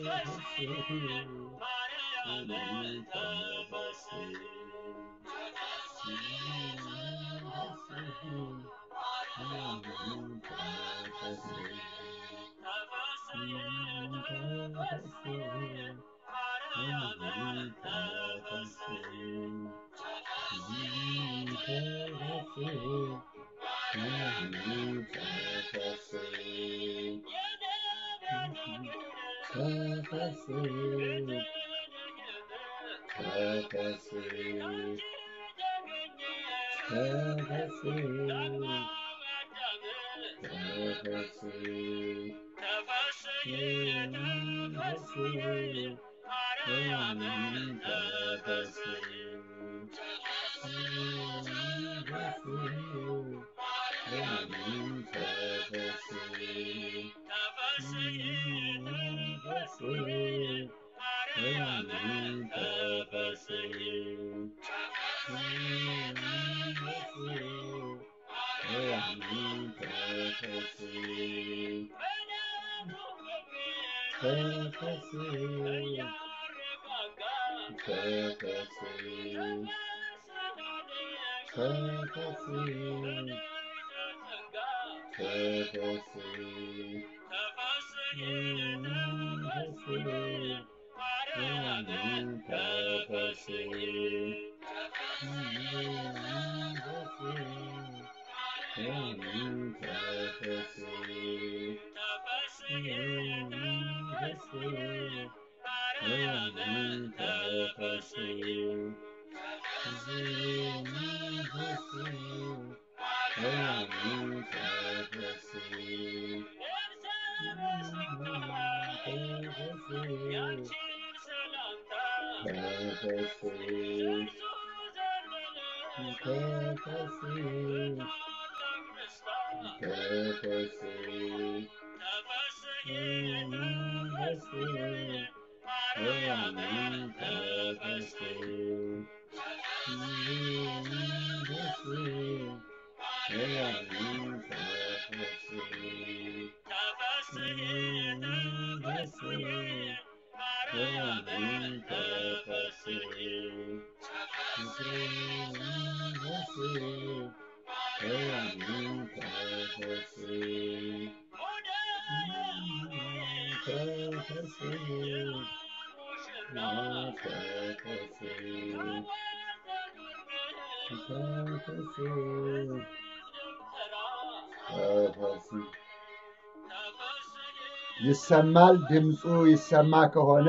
ይሰማል። ድምፁ ይሰማ ከሆነ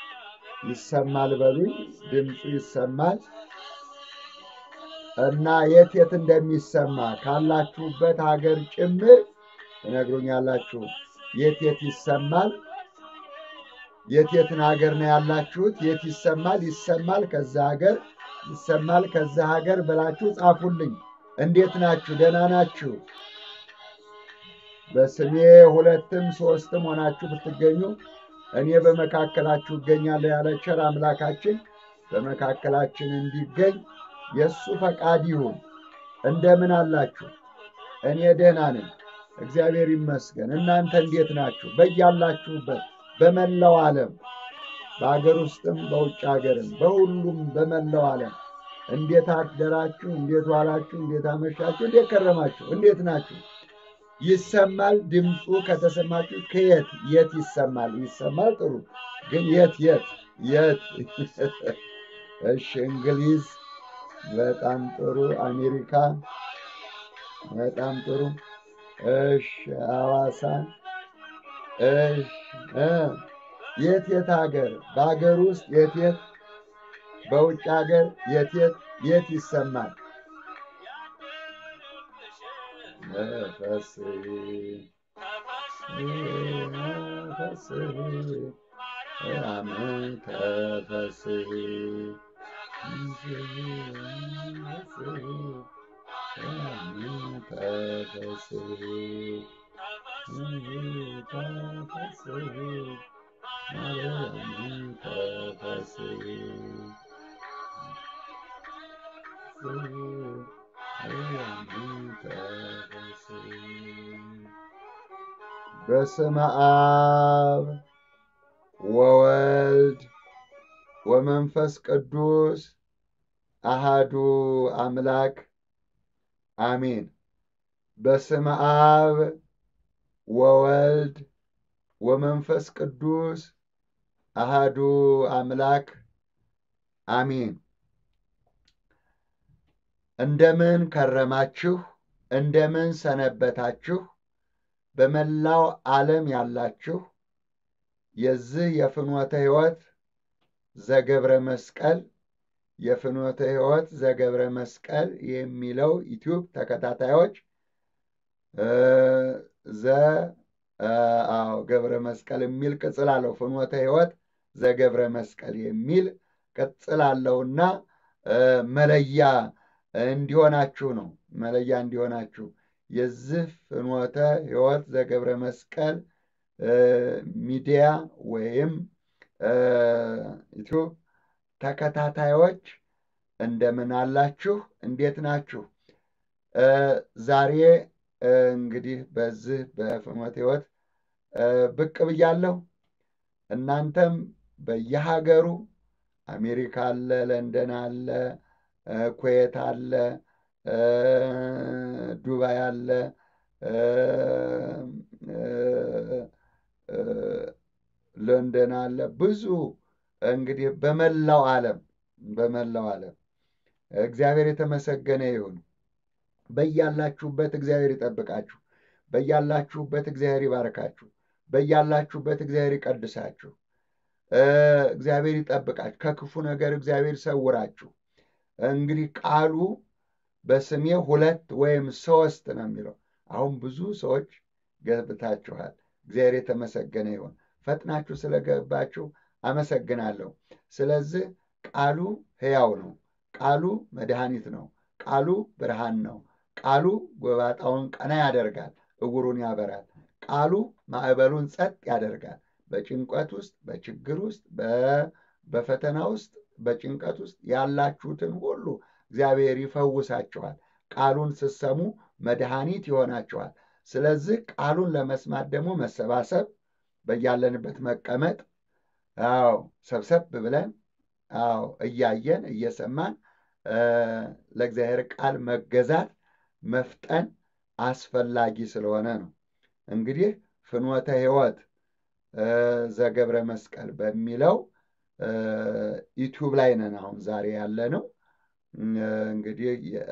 ይሰማል በሉኝ። ድምፁ ይሰማል እና የት የት እንደሚሰማ ካላችሁበት ሀገር ጭምር ትነግሩኛላችሁ። የት የት ይሰማል? የት የትን ሀገር ነው ያላችሁት? የት ይሰማል? ይሰማል ከዛ ሀገር ይሰማል ከዛ ሀገር ብላችሁ ጻፉልኝ። እንዴት ናችሁ? ደህና ናችሁ? በስሜ ሁለትም ሶስትም ሆናችሁ ብትገኙ እኔ በመካከላችሁ እገኛለሁ ያለ ቸር አምላካችን በመካከላችን እንዲገኝ የእሱ ፈቃድ ይሁን። እንደምን አላችሁ? እኔ ደህና ነኝ፣ እግዚአብሔር ይመስገን። እናንተ እንዴት ናችሁ? በያላችሁበት በመላው ዓለም በአገር ውስጥም በውጭ ሀገርም በሁሉም በመላው ዓለም እንዴት አደራችሁ? እንዴት ዋላችሁ? እንዴት አመሻችሁ? እንዴት ከረማችሁ? እንዴት ናችሁ? ይሰማል። ድምፁ ከተሰማችሁ ከየት የት ይሰማል? ይሰማል። ጥሩ ግን የት የት የት? እሺ፣ እንግሊዝ በጣም ጥሩ። አሜሪካ በጣም ጥሩ። እሺ፣ ሐዋሳ እሺ። የት የት ሀገር? በሀገር ውስጥ የት የት? በውጭ ሀገር የት የት የት ይሰማል? ነፈስ ነፈስ አሜን ተፈስ ተፈስ ተፈስ ማርያም ተፈስ በስመ አብ ወወልድ ወመንፈስ ቅዱስ አሃዱ አምላክ አሜን። በስመ አብ ወወልድ ወመንፈስ ቅዱስ አሃዱ አምላክ አሜን። እንደምን ከረማችሁ? እንደምን ሰነበታችሁ? በመላው ዓለም ያላችሁ የዚህ የፍኖተ ሕይወት ዘገብረ መስቀል የፍኖተ ሕይወት ዘገብረ መስቀል የሚለው ዩቲዩብ ተከታታዮች ዘ አዎ ገብረ መስቀል የሚል ቅጽል አለው። ፍኖተ ሕይወት ዘገብረ መስቀል የሚል ቅጽል አለውና መለያ እንዲሆናችሁ ነው። መለያ እንዲሆናችሁ የዚህ ፍኖተ ሕይወት ዘገብረ መስቀል ሚዲያ ወይም ዩቲዩብ ተከታታዮች እንደምን አላችሁ? እንዴት ናችሁ? ዛሬ እንግዲህ በዚህ በፍኖተ ሕይወት ብቅ ብያለሁ። እናንተም በየሀገሩ አሜሪካ አለ፣ ለንደን አለ፣ ኩዌት አለ፣ ዱባይ አለ፣ ለንደን አለ። ብዙ እንግዲህ በመላው ዓለም በመላው ዓለም እግዚአብሔር የተመሰገነ ይሁን። በያላችሁበት እግዚአብሔር ይጠብቃችሁ። በያላችሁበት እግዚአብሔር ይባርካችሁ። በያላችሁበት እግዚአብሔር ይቀድሳችሁ። እግዚአብሔር ይጠብቃችሁ። ከክፉ ነገር እግዚአብሔር ይሰውራችሁ። እንግዲህ ቃሉ በስሜ ሁለት ወይም ሶስት ነው የሚለው። አሁን ብዙ ሰዎች ገብታችኋል። እግዚአብሔር የተመሰገነ ይሁን። ፈጥናችሁ ስለገባችሁ አመሰግናለሁ። ስለዚህ ቃሉ ሕያው ነው። ቃሉ መድኃኒት ነው። ቃሉ ብርሃን ነው። ቃሉ ጎባጣውን ቀና ያደርጋል፣ እውሩን ያበራል። ቃሉ ማዕበሉን ጸጥ ያደርጋል። በጭንቀት ውስጥ፣ በችግር ውስጥ፣ በፈተና ውስጥ፣ በጭንቀት ውስጥ ያላችሁትን ሁሉ እግዚአብሔር ይፈውሳችኋል። ቃሉን ስትሰሙ መድኃኒት ይሆናችኋል። ስለዚህ ቃሉን ለመስማት ደግሞ መሰባሰብ፣ በያለንበት መቀመጥ፣ አዎ ሰብሰብ ብለን አዎ እያየን እየሰማን ለእግዚአብሔር ቃል መገዛት መፍጠን አስፈላጊ ስለሆነ ነው። እንግዲህ ፍኖተ ሕይወት ዘገብረ መስቀል በሚለው ዩቲዩብ ላይ ነን አሁን ዛሬ ያለ ነው። እንግዲህ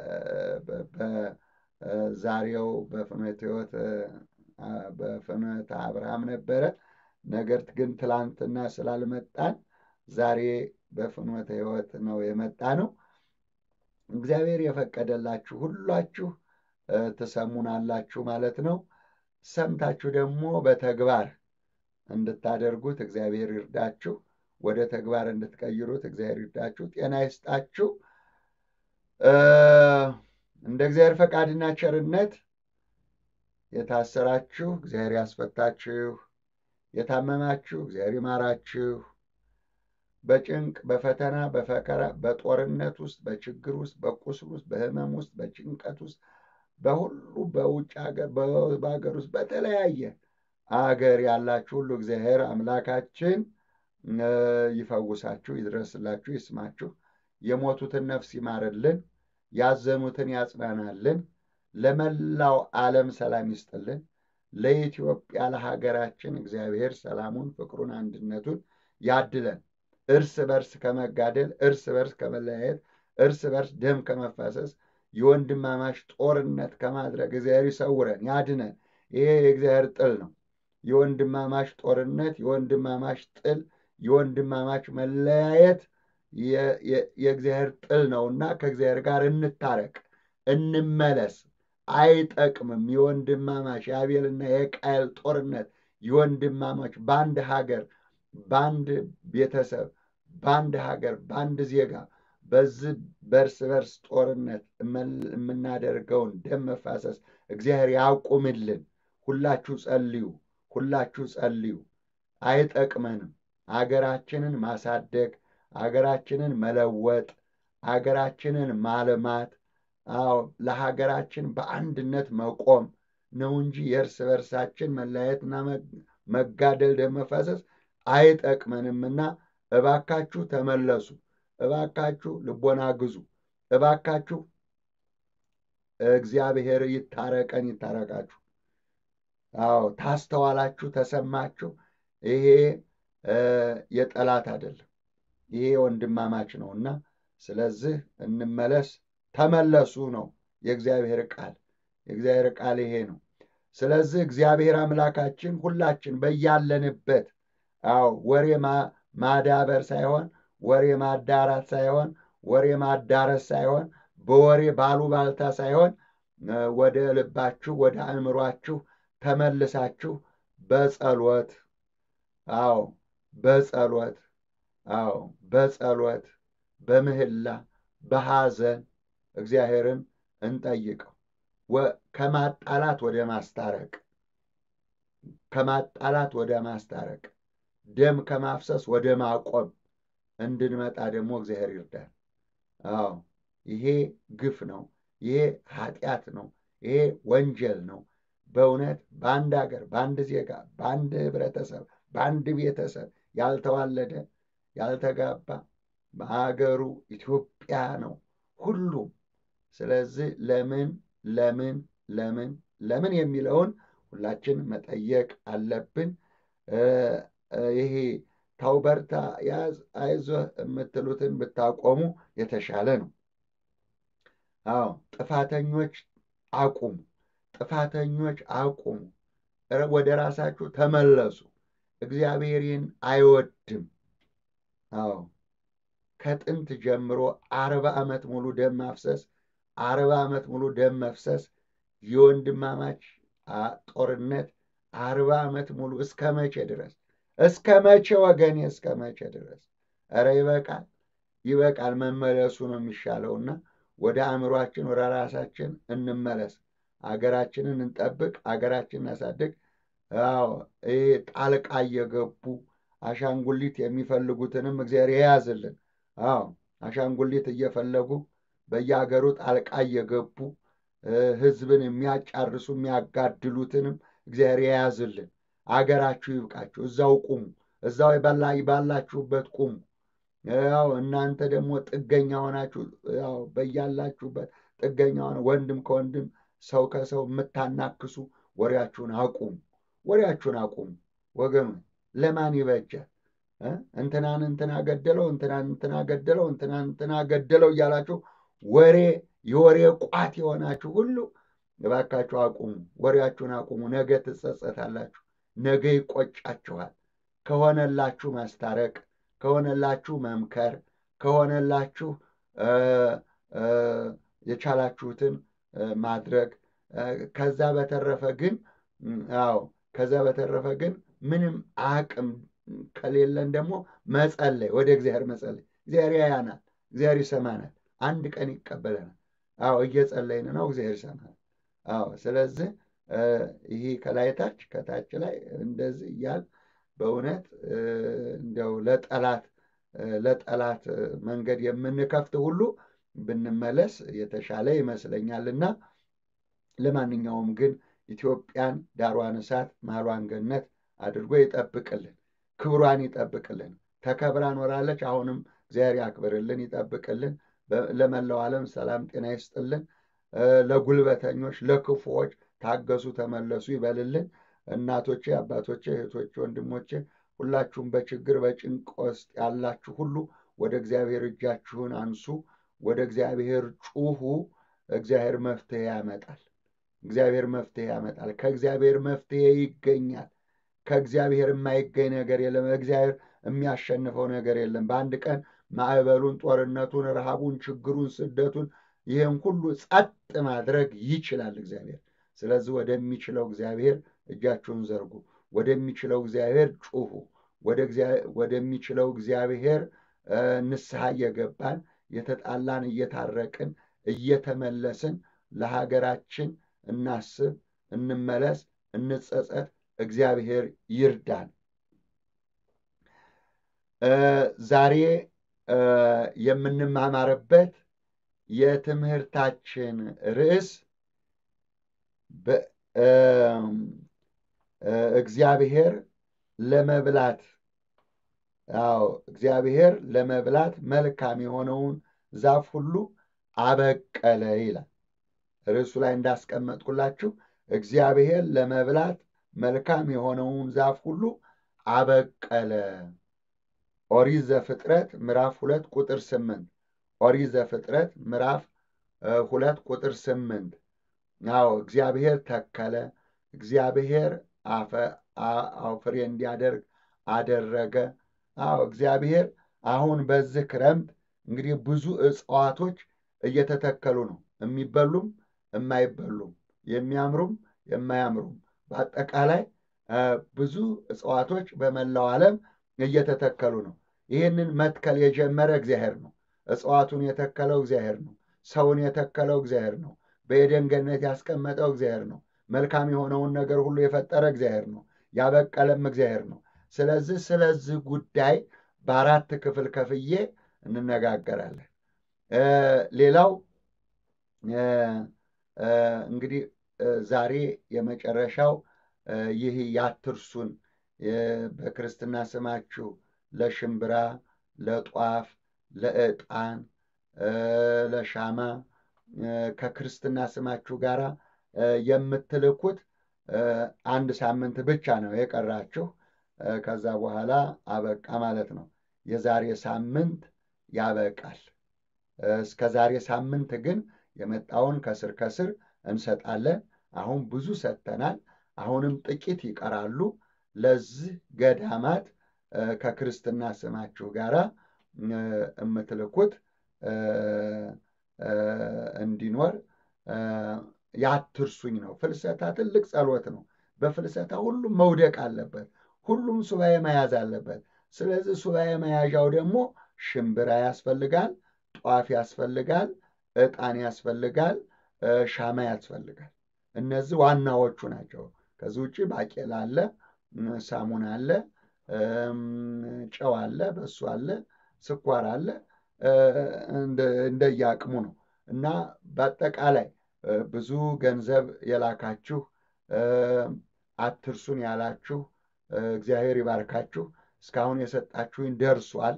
በዛሬው በፍኖተ ሕይወት በፍኖተ አብርሃም ነበረ። ነገር ግን ትላንትና ስላልመጣን ዛሬ በፍኖተ ሕይወት ነው የመጣ ነው። እግዚአብሔር የፈቀደላችሁ ሁላችሁ ትሰሙናላችሁ ማለት ነው። ሰምታችሁ ደግሞ በተግባር እንድታደርጉት እግዚአብሔር ይርዳችሁ። ወደ ተግባር እንድትቀይሩት እግዚአብሔር ይርዳችሁ። ጤና ይስጣችሁ። እንደ እግዚአብሔር ፈቃድና ቸርነት የታሰራችሁ እግዚአብሔር ያስፈታችሁ፣ የታመማችሁ እግዚአብሔር ይማራችሁ። በጭንቅ በፈተና በፈከራ በጦርነት ውስጥ በችግር ውስጥ በቁስል ውስጥ በሕመም ውስጥ በጭንቀት ውስጥ በሁሉ በውጭ ሀገር በሀገር ውስጥ በተለያየ አገር ያላችሁ ሁሉ እግዚአብሔር አምላካችን ይፈውሳችሁ፣ ይድረስላችሁ፣ ይስማችሁ። የሞቱትን ነፍስ ይማርልን፣ ያዘኑትን ያጽናናልን። ለመላው ዓለም ሰላም ይስጥልን። ለኢትዮጵያ ለሀገራችን እግዚአብሔር ሰላሙን፣ ፍቅሩን፣ አንድነቱን ያድለን። እርስ በርስ ከመጋደል፣ እርስ በርስ ከመለያየት፣ እርስ በርስ ደም ከመፋሰስ፣ የወንድማማች ጦርነት ከማድረግ እግዚአብሔር ይሰውረን፣ ያድነን። ይሄ የእግዚአብሔር ጥል ነው። የወንድማማች ጦርነት፣ የወንድማማች ጥል፣ የወንድማማች መለያየት የእግዚአብሔር ጥል ነውና ከእግዚአብሔር ጋር እንታረቅ፣ እንመለስ። አይጠቅምም። የወንድማማች የአቤልና የቃየል ጦርነት የወንድማማች በአንድ ሀገር በአንድ ቤተሰብ በአንድ ሀገር በአንድ ዜጋ በዚህ በእርስ በርስ ጦርነት የምናደርገውን ደም መፋሰስ እግዚአብሔር ያቁምልን። ሁላችሁ ጸልዩ፣ ሁላችሁ ጸልዩ። አይጠቅመንም። አገራችንን ማሳደግ፣ አገራችንን መለወጥ፣ አገራችንን ማልማት፣ አዎ ለሀገራችን በአንድነት መቆም ነው እንጂ የእርስ በርሳችን መለያየትና መጋደል፣ ደም መፋሰስ አይጠቅመንምና እባካችሁ ተመለሱ፣ እባካችሁ ልቦና ግዙ፣ እባካችሁ እግዚአብሔር ይታረቀን ይታረቃችሁ። አዎ ታስተዋላችሁ፣ ተሰማችሁ። ይሄ የጠላት አይደለም፣ ይሄ ወንድማማች ነውና ስለዚህ እንመለስ፣ ተመለሱ ነው የእግዚአብሔር ቃል። የእግዚአብሔር ቃል ይሄ ነው። ስለዚህ እግዚአብሔር አምላካችን ሁላችን በያለንበት አዎ ወሬ ማዳበር ሳይሆን ወሬ ማዳራት ሳይሆን ወሬ ማዳረስ ሳይሆን በወሬ ባሉባልታ ሳይሆን ወደ ልባችሁ ወደ አእምሯችሁ ተመልሳችሁ በጸሎት አዎ በጸሎት አዎ በጸሎት በምህላ በሐዘን እግዚአብሔርን እንጠይቀው። ከማጣላት ወደ ማስታረቅ ከማጣላት ወደ ማስታረቅ ደም ከማፍሰስ ወደ ማቆም እንድንመጣ ደግሞ እግዚአብሔር ይርዳል። አዎ ይሄ ግፍ ነው። ይሄ ኃጢአት ነው። ይሄ ወንጀል ነው። በእውነት በአንድ ሀገር፣ በአንድ ዜጋ፣ በአንድ ህብረተሰብ፣ በአንድ ቤተሰብ ያልተዋለደ ያልተጋባ በሀገሩ ኢትዮጵያ ነው ሁሉም። ስለዚህ ለምን ለምን ለምን ለምን የሚለውን ሁላችን መጠየቅ አለብን። ይሄ ተው በርታ፣ ያዝ፣ አይዞህ የምትሉትን ብታቆሙ የተሻለ ነው። አዎ ጥፋተኞች አቁሙ፣ ጥፋተኞች አቁሙ፣ ወደ ራሳችሁ ተመለሱ። እግዚአብሔርን አይወድም። አዎ ከጥንት ጀምሮ አርባ ዓመት ሙሉ ደም ማፍሰስ አርባ ዓመት ሙሉ ደም መፍሰስ የወንድማማች ጦርነት አርባ ዓመት ሙሉ እስከ መቼ ድረስ እስከ መቼ ወገኔ እስከ መቼ ድረስ? ኧረ ይበቃል፣ ይበቃል። መመለሱ ነው የሚሻለውና ወደ አእምሯችን ወደ ራሳችን እንመለስ። አገራችንን እንጠብቅ፣ አገራችንን እናሳድግ። አዎ ይሄ ጣልቃ እየገቡ አሻንጉሊት የሚፈልጉትንም እግዚአብሔር የያዝልን። አዎ አሻንጉሊት እየፈለጉ በየሀገሩ ጣልቃ እየገቡ ሕዝብን የሚያጫርሱ የሚያጋድሉትንም እግዚአብሔር የያዝልን። አገራችሁ ይብቃችሁ። እዛው ቁሙ፣ እዛው ባላችሁበት ቁሙ። ያው እናንተ ደግሞ ጥገኛ ሆናችሁ ያው በያላችሁበት ጥገኛ ሆነ ወንድም ከወንድም ሰው ከሰው የምታናክሱ ወሬያችሁን አቁሙ፣ ወሬያችሁን አቁሙ ወገኑ። ለማን ይበጃል? እንትናን እንትና ገደለው፣ እንትናን እንትና ገደለው፣ እንትናን እንትና ገደለው እያላችሁ ወሬ የወሬ ቋት የሆናችሁ ሁሉ እባካችሁ አቁሙ፣ ወሬያችሁን አቁሙ። ነገ ትጸጸታላችሁ፣ ነገ ይቆጫችኋል። ከሆነላችሁ ማስታረቅ፣ ከሆነላችሁ መምከር፣ ከሆነላችሁ የቻላችሁትን ማድረግ። ከዛ በተረፈ ግን አዎ ከዛ በተረፈ ግን ምንም አቅም ከሌለን ደግሞ መጸለይ፣ ወደ እግዚአብሔር መጸለይ። እግዚአብሔር ያያናል፣ እግዚአብሔር ይሰማናል፣ አንድ ቀን ይቀበለናል። አዎ እየጸለይን ነው፣ እግዚአብሔር ይሰማናል። አዎ ስለዚህ ይህ ከላይ ታች ከታች ላይ እንደዚህ እያል በእውነት እንዲያው ለጠላት ለጠላት መንገድ የምንከፍት ሁሉ ብንመለስ የተሻለ ይመስለኛልና ለማንኛውም ግን ኢትዮጵያን ዳሯን እሳት ማሏን ገነት አድርጎ ይጠብቅልን፣ ክብሯን ይጠብቅልን። ተከብራ ኖራለች። አሁንም እግዚአብሔር ያክብርልን፣ ይጠብቅልን። ለመላው ዓለም ሰላም ጤና ይስጥልን። ለጉልበተኞች ለክፉዎች ታገሱ፣ ተመለሱ ይበልልን። እናቶቼ፣ አባቶቼ፣ እህቶቼ፣ ወንድሞቼ ሁላችሁም በችግር በጭንቅ ውስጥ ያላችሁ ሁሉ ወደ እግዚአብሔር እጃችሁን አንሱ፣ ወደ እግዚአብሔር ጩሁ። እግዚአብሔር መፍትሄ ያመጣል። እግዚአብሔር መፍትሄ ያመጣል። ከእግዚአብሔር መፍትሄ ይገኛል። ከእግዚአብሔር የማይገኝ ነገር የለም። እግዚአብሔር የሚያሸንፈው ነገር የለም። በአንድ ቀን ማዕበሉን፣ ጦርነቱን፣ ረሃቡን፣ ችግሩን፣ ስደቱን ይህን ሁሉ ጸጥ ማድረግ ይችላል እግዚአብሔር። ስለዚህ ወደሚችለው እግዚአብሔር እጃችሁን ዘርጉ። ወደሚችለው እግዚአብሔር ጩሁ። ወደሚችለው እግዚአብሔር ንስሐ እየገባን የተጣላን እየታረቅን እየተመለስን ለሀገራችን እናስብ፣ እንመለስ፣ እንጸጸት። እግዚአብሔር ይርዳን። ዛሬ የምንማማርበት የትምህርታችን ርዕስ እግዚአብሔር ለመብላት አዎ እግዚአብሔር ለመብላት መልካም የሆነውን ዛፍ ሁሉ አበቀለ ይላል። ርዕሱ ላይ እንዳስቀመጥኩላችሁ እግዚአብሔር ለመብላት መልካም የሆነውን ዛፍ ሁሉ አበቀለ። ኦሪት ዘፍጥረት ምዕራፍ ሁለት ቁጥር ስምንት ኦሪት ዘፍጥረት ምዕራፍ ሁለት ቁጥር ስምንት አዎ እግዚአብሔር ተከለ፣ እግዚአብሔር ፍሬ እንዲያደርግ አደረገ። አዎ እግዚአብሔር አሁን በዚህ ክረምት እንግዲህ ብዙ እጽዋቶች እየተተከሉ ነው። የሚበሉም የማይበሉም፣ የሚያምሩም የማያምሩም፣ በአጠቃላይ ብዙ እጽዋቶች በመላው ዓለም እየተተከሉ ነው። ይህንን መትከል የጀመረ እግዚአብሔር ነው። እጽዋቱን የተከለው እግዚአብሔር ነው። ሰውን የተከለው እግዚአብሔር ነው። በኤደን ገነት ያስቀመጠው እግዚአብሔር ነው። መልካም የሆነውን ነገር ሁሉ የፈጠረ እግዚአብሔር ነው። ያበቀለም እግዚአብሔር ነው። ስለዚህ ስለዚህ ጉዳይ በአራት ክፍል ከፍዬ እንነጋገራለን። ሌላው እንግዲህ ዛሬ የመጨረሻው ይህ ያትርሱን በክርስትና ስማችሁ ለሽምብራ፣ ለጧፍ፣ ለዕጣን፣ ለሻማ ከክርስትና ስማችሁ ጋር የምትልኩት አንድ ሳምንት ብቻ ነው የቀራችሁ። ከዛ በኋላ አበቃ ማለት ነው። የዛሬ ሳምንት ያበቃል። እስከ ዛሬ ሳምንት ግን የመጣውን ከስር ከስር እንሰጣለን። አሁን ብዙ ሰጥተናል። አሁንም ጥቂት ይቀራሉ። ለዚህ ገዳማት ከክርስትና ስማችሁ ጋር የምትልኩት እንዲኖር ያትርሱኝ ነው። ፍልሰታ ትልቅ ጸሎት ነው። በፍልሰታ ሁሉም መውደቅ አለበት። ሁሉም ሱባኤ መያዝ አለበት። ስለዚህ ሱባኤ መያዣው ደግሞ ሽምብራ ያስፈልጋል፣ ጧፍ ያስፈልጋል፣ ዕጣን ያስፈልጋል፣ ሻማ ያስፈልጋል። እነዚህ ዋናዎቹ ናቸው። ከዚህ ውጭ ባቄላ አለ፣ ሳሙና አለ፣ ጨው አለ፣ በሱ አለ፣ ስኳር አለ። እንደየአቅሙ ነው እና በአጠቃላይ ብዙ ገንዘብ የላካችሁ አትርሱን ያላችሁ እግዚአብሔር ይባርካችሁ። እስካሁን የሰጣችሁኝ ደርሷል።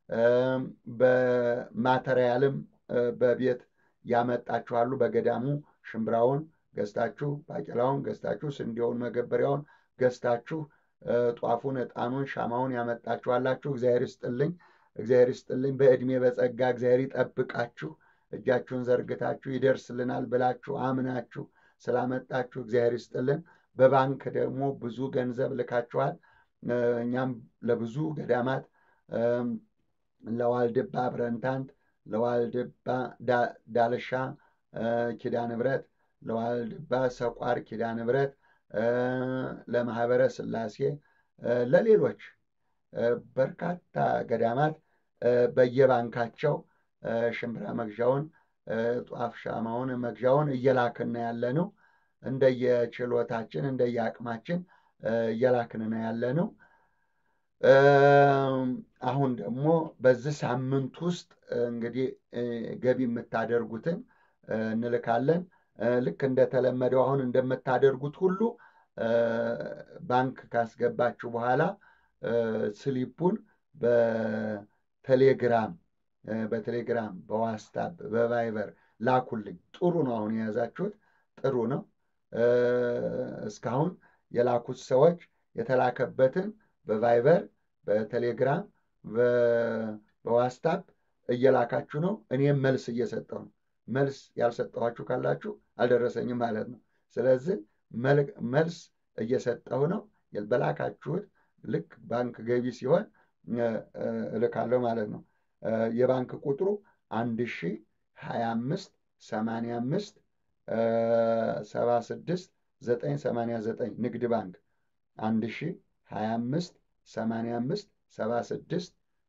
በማተሪያልም በቤት ያመጣችኋሉ። በገዳሙ ሽምብራውን ገዝታችሁ፣ ባቄላውን ገዝታችሁ፣ ስንዴውን መገበሪያውን ገዝታችሁ፣ ጧፉን፣ ዕጣኑን፣ ሻማውን ያመጣችኋላችሁ። እግዚአብሔር ይስጥልኝ፣ እግዚአብሔር ይስጥልኝ። በዕድሜ በጸጋ እግዚአብሔር ይጠብቃችሁ። እጃችሁን ዘርግታችሁ ይደርስልናል ብላችሁ አምናችሁ ስላመጣችሁ እግዚአብሔር ይስጥልን። በባንክ ደግሞ ብዙ ገንዘብ ልካችኋል። እኛም ለብዙ ገዳማት ለዋልድባ ብረንታንት፣ ለዋልድባ ዳልሻ ኪዳነ ምሕረት፣ ለዋልድባ ሰቋር ኪዳነ ምሕረት፣ ለማህበረ ሥላሴ፣ ለሌሎች በርካታ ገዳማት በየባንካቸው ሽምብራ መግዣውን ጧፍ ሻማውን መግዣውን እየላክን ያለ ነው። እንደየችሎታችን እንደየአቅማችን እየላክን ነው ያለ ነው። አሁን ደግሞ በዚህ ሳምንት ውስጥ እንግዲህ ገቢ የምታደርጉትን እንልካለን። ልክ እንደተለመደው አሁን እንደምታደርጉት ሁሉ ባንክ ካስገባችሁ በኋላ ስሊፑን በቴሌግራም በቴሌግራም በዋትስአፕ በቫይበር ላኩልኝ። ጥሩ ነው። አሁን የያዛችሁት ጥሩ ነው። እስካሁን የላኩት ሰዎች የተላከበትን በቫይበር በቴሌግራም በዋትስአፕ እየላካችሁ ነው። እኔም መልስ እየሰጠሁ ነው። መልስ ያልሰጠኋችሁ ካላችሁ አልደረሰኝም ማለት ነው። ስለዚህ መልስ እየሰጠሁ ነው። በላካችሁት ልክ ባንክ ገቢ ሲሆን እልካለሁ ማለት ነው። የባንክ ቁጥሩ አንድ ሺ ሀያ አምስት ሰማንያ አምስት ሰባ ስድስት ዘጠኝ ሰማንያ ዘጠኝ ንግድ ባንክ አንድ ሺ ሀያ አምስት ሰማንያ አምስት ሰባ ስድስት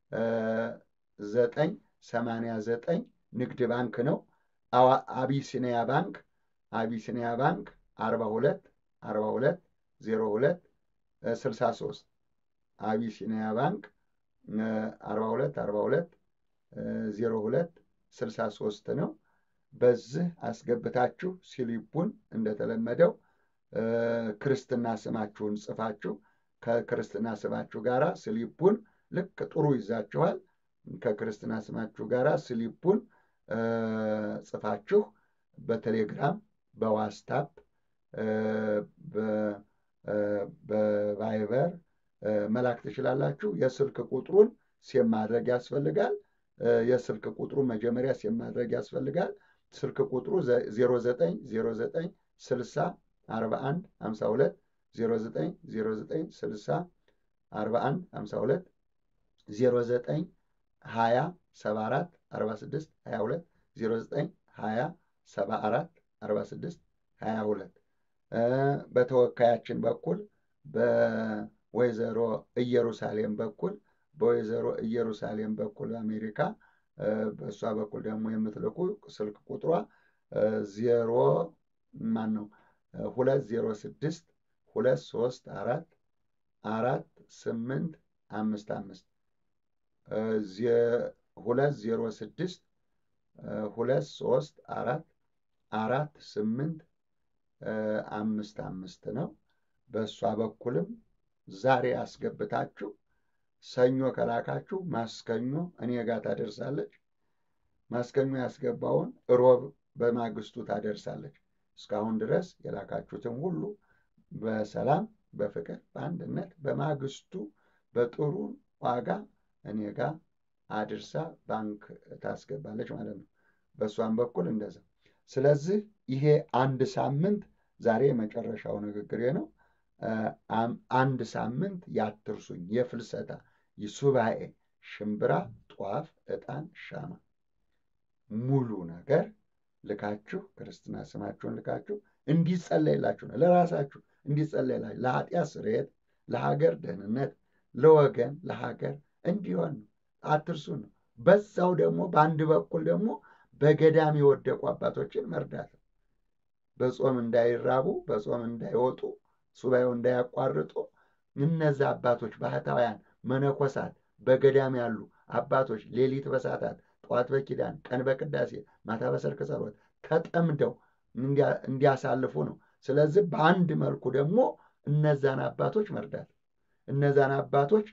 ዘጠኝ ሰማንያ ዘጠኝ ንግድ ባንክ ነው። አቢሲኒያ ባንክ አቢሲኒያ ባንክ አርባ ሁለት አርባ ሁለት ዜሮ ሁለት ስልሳ ሶስት አቢሲኒያ ባንክ አርባ ሁለት አርባ ሁለት ዜሮ ሁለት ስልሳ ሶስት ነው። በዚህ አስገብታችሁ ሲሊፑን እንደተለመደው ክርስትና ስማችሁን ጽፋችሁ ከክርስትና ስማችሁ ጋር ስሊፑን ልክ ጥሩ ይዛችኋል። ከክርስትና ስማችሁ ጋር ስሊፑን ጽፋችሁ በቴሌግራም በዋትስአፕ በቫይበር መላክ ትችላላችሁ። የስልክ ቁጥሩን ሴም ማድረግ ያስፈልጋል። የስልክ ቁጥሩ መጀመሪያ ሴም ማድረግ ያስፈልጋል። ስልክ ቁጥሩ 0909 60 41 52 0909 60 41 52 09 20 74 46 22 09 20 74 46 22 በተወካያችን በኩል በወይዘሮ ኢየሩሳሌም በኩል በወይዘሮ ኢየሩሳሌም በኩል አሜሪካ በእሷ በኩል ደግሞ የምትልኩ ስልክ ቁጥሯ ዜሮ ማን ነው ሁለት ዜሮ ስድስት ሁለት ሶስት አራት አራት ስምንት አምስት አምስት ሁለት ዜሮ ስድስት ሁለት ሶስት አራት አራት ስምንት አምስት አምስት ነው። በእሷ በኩልም ዛሬ አስገብታችሁ ሰኞ ከላካችሁ ማስከኞ እኔ ጋር ታደርሳለች። ማስከኞ ያስገባውን ሮብ በማግስቱ ታደርሳለች። እስካሁን ድረስ የላካችሁትን ሁሉ በሰላም በፍቅር በአንድነት በማግስቱ በጥሩ ዋጋ እኔ ጋር አድርሳ ባንክ ታስገባለች ማለት ነው። በእሷም በኩል እንደዛ። ስለዚህ ይሄ አንድ ሳምንት ዛሬ የመጨረሻው ንግግሬ ነው። አንድ ሳምንት ያትርሱኝ የፍልሰታ ሱባኤ ሽምብራ፣ ጧፍ፣ ዕጣን፣ ሻማ ሙሉ ነገር ልካችሁ ክርስትና ስማችሁን ልካችሁ እንዲጸለይላችሁ ነው። ለራሳችሁ እንዲጸለይላችሁ ለኃጢአት ስርየት፣ ለሀገር ደህንነት፣ ለወገን ለሀገር እንዲሆን ነው። አትርሱ ነው። በዛው ደግሞ በአንድ በኩል ደግሞ በገዳም የወደቁ አባቶችን መርዳት ነው። በጾም እንዳይራቡ በጾም እንዳይወጡ ሱባኤው እንዳያቋርጡ እነዛ አባቶች ባህታውያን መነኮሳት በገዳም ያሉ አባቶች ሌሊት በሰዓታት ጠዋት በኪዳን ቀን በቅዳሴ ማታ በሰርክ ጸሎት ተጠምደው እንዲያሳልፉ ነው። ስለዚህ በአንድ መልኩ ደግሞ እነዛን አባቶች መርዳት እነዛን አባቶች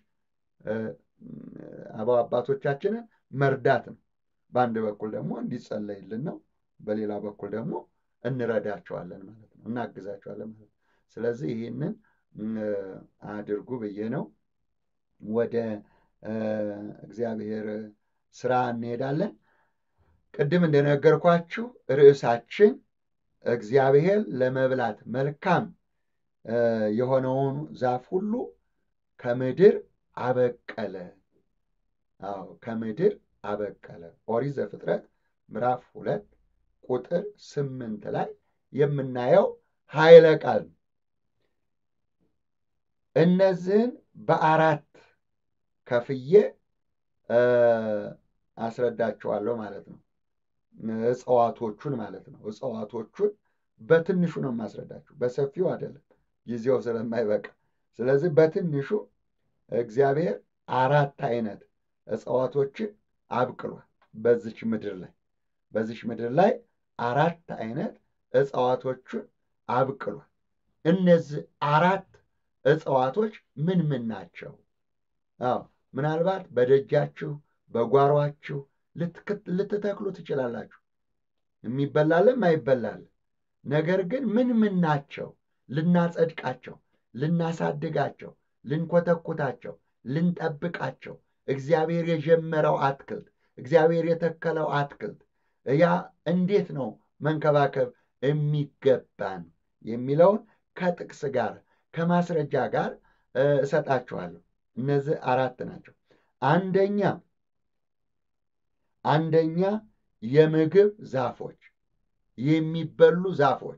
አበው አባቶቻችንን መርዳት ነው። በአንድ በኩል ደግሞ እንዲጸለይልን ነው። በሌላ በኩል ደግሞ እንረዳቸዋለን ማለት ነው፣ እናግዛቸዋለን ማለት ነው። ስለዚህ ይህንን አድርጉ ብዬ ነው። ወደ እግዚአብሔር ስራ እንሄዳለን። ቅድም እንደነገርኳችሁ ርዕሳችን እግዚአብሔር ለመብላት መልካም የሆነውን ዛፍ ሁሉ ከምድር አበቀለ። አዎ ከምድር አበቀለ። ኦሪት ዘፍጥረት ምዕራፍ ሁለት ቁጥር ስምንት ላይ የምናየው ኃይለ ቃል ነው። እነዚህን በአራት ከፍዬ አስረዳቸዋለሁ ማለት ነው። እጽዋቶቹን ማለት ነው። እጽዋቶቹን በትንሹ ነው የማስረዳችሁ፣ በሰፊው አይደለም፣ ጊዜው ስለማይበቃ። ስለዚህ በትንሹ እግዚአብሔር አራት አይነት እጽዋቶችን አብቅሏል በዚች ምድር ላይ በዚች ምድር ላይ አራት አይነት እጽዋቶችን አብቅሏል። እነዚህ አራት እጽዋቶች ምን ምን ናቸው? አዎ ምናልባት በደጃችሁ በጓሯችሁ ልትተክሉ ትችላላችሁ። የሚበላልም አይበላልም። ነገር ግን ምን ምን ናቸው? ልናጸድቃቸው፣ ልናሳድጋቸው፣ ልንኮተኩታቸው፣ ልንጠብቃቸው እግዚአብሔር የጀመረው አትክልት እግዚአብሔር የተከለው አትክልት ያ እንዴት ነው መንከባከብ የሚገባን የሚለውን ከጥቅስ ጋር ከማስረጃ ጋር እሰጣችኋለሁ። እነዚህ አራት ናቸው። አንደኛ አንደኛ የምግብ ዛፎች የሚበሉ ዛፎች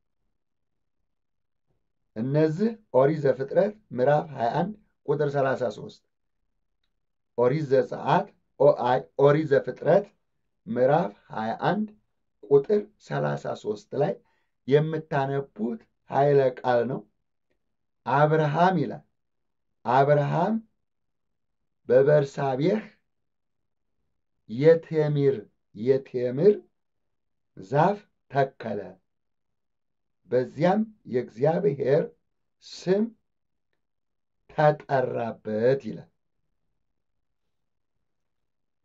እነዚህ ኦሪት ዘፍጥረት ምዕራፍ 21 ቁጥር 33 ኦሪት ዘጸአት ኦሪት ዘፍጥረት ምዕራፍ 21 ቁጥር 33 ላይ የምታነቡት ኃይለ ቃል ነው። አብርሃም ይላል አብርሃም በበርሳቤህ የቴምር የቴምር ዛፍ ተከለ፣ በዚያም የእግዚአብሔር ስም ተጠራበት ይላል።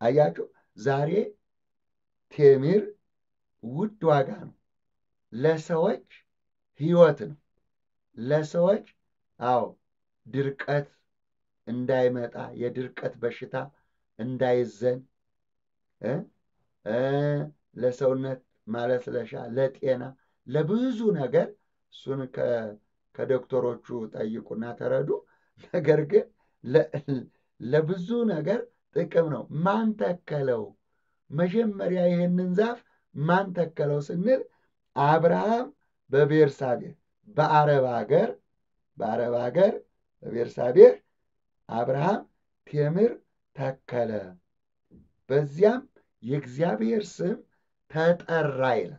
አያችሁ፣ ዛሬ ቴምር ውድ ዋጋ ነው። ለሰዎች ሕይወት ነው። ለሰዎች አዎ ድርቀት እንዳይመጣ የድርቀት በሽታ እንዳይዘን እ እ ለሰውነት ማለስለሻ፣ ለጤና፣ ለብዙ ነገር እሱን ከዶክተሮቹ ጠይቁና ተረዱ። ነገር ግን ለብዙ ነገር ጥቅም ነው። ማን ተከለው? መጀመሪያ ይህንን ዛፍ ማን ተከለው ስንል አብርሃም በቤርሳቤህ በአረብ ሀገር በአረብ ሀገር በቤርሳቤህ አብርሃም ቴምር ተከለ። በዚያም የእግዚአብሔር ስም ተጠራ ይላል።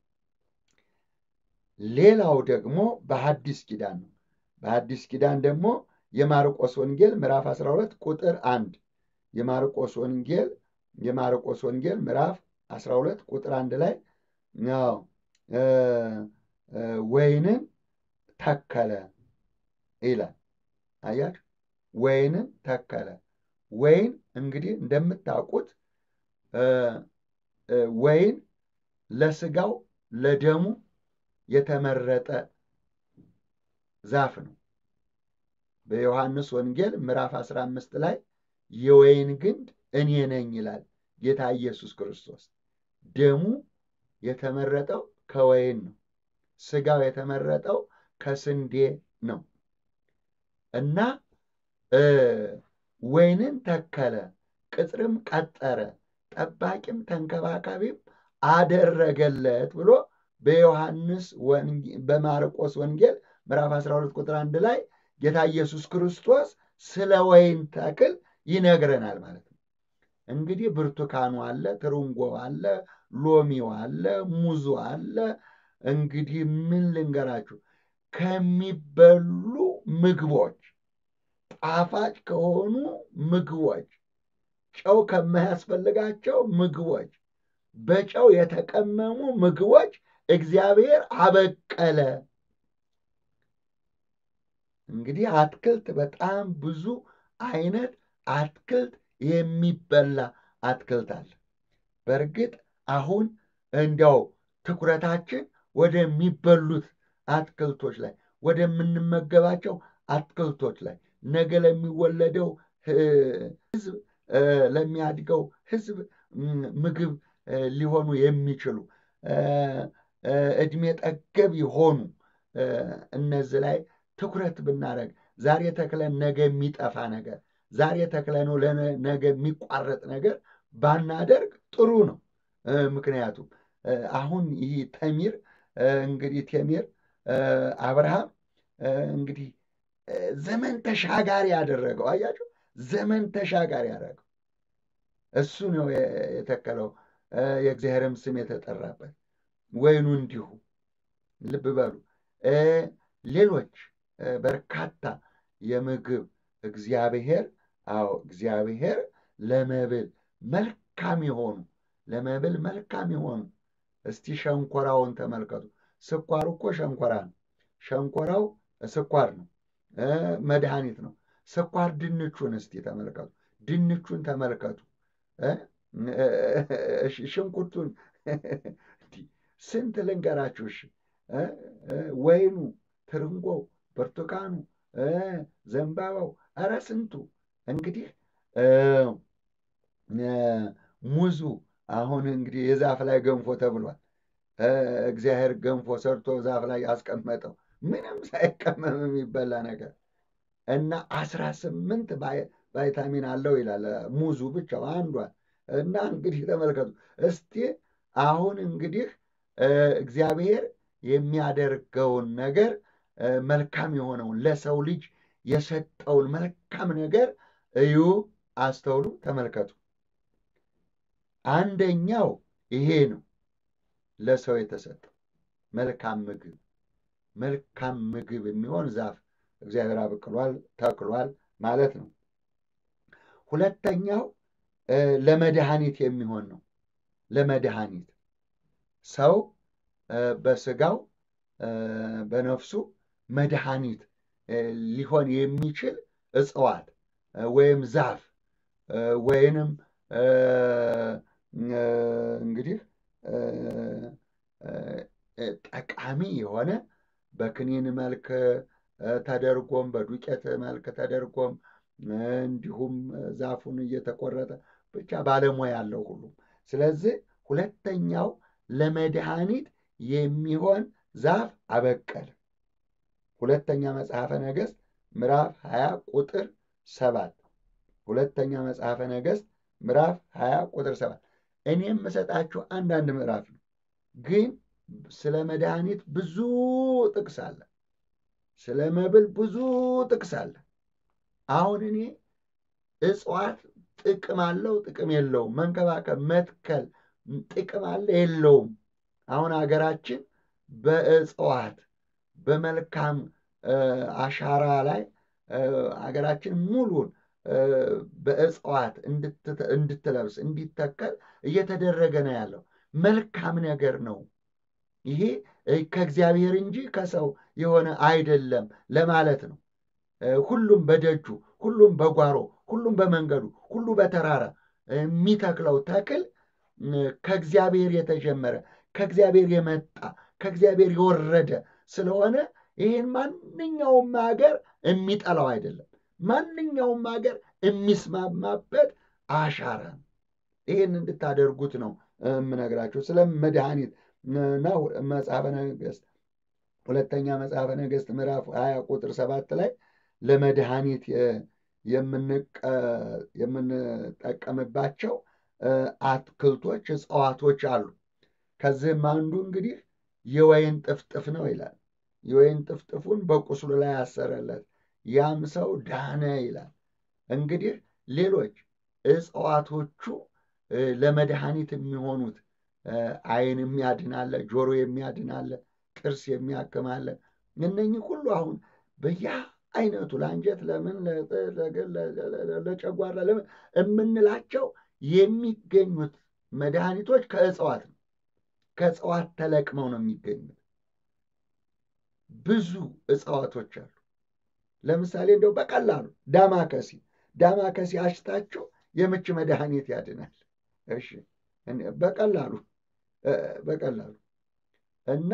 ሌላው ደግሞ በሐዲስ ኪዳን ነው። በሐዲስ ኪዳን ደግሞ የማርቆስ ወንጌል ምዕራፍ 12 ቁጥር አንድ የማርቆስ ወንጌል የማርቆስ ወንጌል ምዕራፍ 12 ቁጥር አንድ ላይ ነው ወይንን ተከለ ይላል። አያችሁ፣ ወይንን ተከለ። ወይን እንግዲህ እንደምታውቁት ወይን ለስጋው ለደሙ የተመረጠ ዛፍ ነው። በዮሐንስ ወንጌል ምዕራፍ 15 ላይ የወይን ግንድ እኔ ነኝ ይላል ጌታ ኢየሱስ ክርስቶስ። ደሙ የተመረጠው ከወይን ነው። ስጋው የተመረጠው ከስንዴ ነው እና ወይንን ተከለ፣ ቅጥርም ቀጠረ፣ ጠባቂም ተንከባካቢም አደረገለት ብሎ በዮሐንስ በማርቆስ ወንጌል ምዕራፍ 12 ቁጥር አንድ ላይ ጌታ ኢየሱስ ክርስቶስ ስለ ወይን ተክል ይነግረናል ማለት ነው። እንግዲህ ብርቱካኑ አለ፣ ትርንጎ አለ፣ ሎሚው አለ፣ ሙዙ አለ። እንግዲህ ምን ልንገራችሁ ከሚበሉ ምግቦች ጣፋጭ ከሆኑ ምግቦች ጨው ከማያስፈልጋቸው ምግቦች በጨው የተቀመሙ ምግቦች እግዚአብሔር አበቀለ። እንግዲህ አትክልት በጣም ብዙ አይነት አትክልት የሚበላ አትክልት አለ። በእርግጥ አሁን እንዲያው ትኩረታችን ወደሚበሉት አትክልቶች ላይ ወደምንመገባቸው አትክልቶች ላይ ነገ ለሚወለደው ሕዝብ ለሚያድገው ሕዝብ ምግብ ሊሆኑ የሚችሉ እድሜ ጠገብ የሆኑ እነዚህ ላይ ትኩረት ብናደርግ ዛሬ ተክለን ነገ የሚጠፋ ነገር ዛሬ ተክለነው ነገ የሚቋረጥ ነገር ባናደርግ ጥሩ ነው። ምክንያቱም አሁን ይህ ተሚር እንግዲህ ቴሚር አብርሃም እንግዲህ ዘመን ተሻጋሪ ያደረገው አያችሁ፣ ዘመን ተሻጋሪ ያደረገው እሱ ነው የተከለው። የእግዚአብሔርም ስም የተጠራበት ወይኑ እንዲሁ ልብ በሉ። ሌሎች በርካታ የምግብ እግዚአብሔር አዎ እግዚአብሔር ለመብል መልካም የሆኑ ለመብል መልካም የሆኑ እስቲ ሸንኮራውን ተመልከቱ። ስኳሩ እኮ ሸንኮራ ነው። ሸንኮራው ስኳር ነው፣ መድኃኒት ነው። ስኳር ድንቹን እስቲ ተመልከቱ። ድንቹን ተመልከቱ። ሽንኩርቱን ስንት ልንገራችሁ? እሺ ወይኑ፣ ትርንጎው፣ ብርቱካኑ፣ ዘንባባው፣ ኧረ ስንቱ እንግዲህ ሙዙ አሁን እንግዲህ የዛፍ ላይ ገንፎ ተብሏል። እግዚአብሔር ገንፎ ሰርቶ ዛፍ ላይ ያስቀመጠው ምንም ሳይቀመም የሚበላ ነገር እና አስራ ስምንት ቫይታሚን አለው ይላል ሙዙ ብቻው አንዷን። እና እንግዲህ ተመልከቱ እስቲ አሁን እንግዲህ እግዚአብሔር የሚያደርገውን ነገር መልካም የሆነውን ለሰው ልጅ የሰጠውን መልካም ነገር እዩ፣ አስተውሉ፣ ተመልከቱ። አንደኛው ይሄ ነው ለሰው የተሰጠው መልካም ምግብ መልካም ምግብ የሚሆን ዛፍ እግዚአብሔር አብቅሏል ተክሏል ማለት ነው። ሁለተኛው ለመድኃኒት የሚሆን ነው። ለመድኃኒት ሰው በስጋው በነፍሱ መድኃኒት ሊሆን የሚችል እጽዋት ወይም ዛፍ ወይንም እንግዲህ ጠቃሚ የሆነ በክኒን መልክ ተደርጎም በዱቄት መልክ ተደርጎም እንዲሁም ዛፉን እየተቆረጠ ብቻ ባለሙያ ያለው ሁሉም። ስለዚህ ሁለተኛው ለመድኃኒት የሚሆን ዛፍ አበቀለ። ሁለተኛ መጽሐፈ ነገሥት ምዕራፍ 20 ቁጥር ሰባት ሁለተኛ መጽሐፈ ነገሥት ምዕራፍ 20 ቁጥር ሰባት እኔ የምሰጣችሁ አንዳንድ ምዕራፍ ነው፣ ግን ስለ መድኃኒት ብዙ ጥቅስ አለ። ስለ መብል ብዙ ጥቅስ አለ። አሁን እኔ እጽዋት ጥቅም አለው ጥቅም የለውም፣ መንከባከብ መትከል ጥቅም አለ የለውም። አሁን ሀገራችን በእጽዋት በመልካም አሻራ ላይ ሀገራችን ሙሉን በእጽዋት እንድትለብስ እንዲተከል እየተደረገ ነው ያለው። መልካም ነገር ነው። ይሄ ከእግዚአብሔር እንጂ ከሰው የሆነ አይደለም ለማለት ነው። ሁሉም በደጁ፣ ሁሉም በጓሮ፣ ሁሉም በመንገዱ፣ ሁሉ በተራራ የሚተክለው ተክል ከእግዚአብሔር የተጀመረ ከእግዚአብሔር የመጣ ከእግዚአብሔር የወረደ ስለሆነ ይህን ማንኛውም ሀገር የሚጠላው አይደለም። ማንኛውም ሀገር የሚስማማበት አሻራ ነው። ይህን እንድታደርጉት ነው የምነግራችሁ። ስለ መድኃኒት ነው መጽሐፈ ነገሥት ሁለተኛ መጽሐፈ ነገሥት ምዕራፍ ሀያ ቁጥር ሰባት ላይ ለመድኃኒት የምንጠቀምባቸው አትክልቶች፣ እጽዋቶች አሉ። ከዚህም አንዱ እንግዲህ የወይን ጥፍጥፍ ነው ይላል። የወይን ጥፍጥፉን በቁስሉ ላይ ያሰረለት ያም ሰው ዳነ ይላል። እንግዲህ ሌሎች እጽዋቶቹ ለመድኃኒት የሚሆኑት ዓይን የሚያድናለ፣ ጆሮ የሚያድናለ፣ ጥርስ የሚያክማለ እነኚህ ሁሉ አሁን በያ አይነቱ ለአንጀት ለምን ለጨጓራ ለምን የምንላቸው የሚገኙት መድኃኒቶች ከእጽዋት ነው። ከእጽዋት ተለቅመው ነው የሚገኙት። ብዙ እጽዋቶች አሉ። ለምሳሌ እንደው በቀላሉ ዳማከሲ ዳማከሲ አሽታችሁ የምች መድኃኒት ያድናል። እሺ በቀላሉ በቀላሉ እና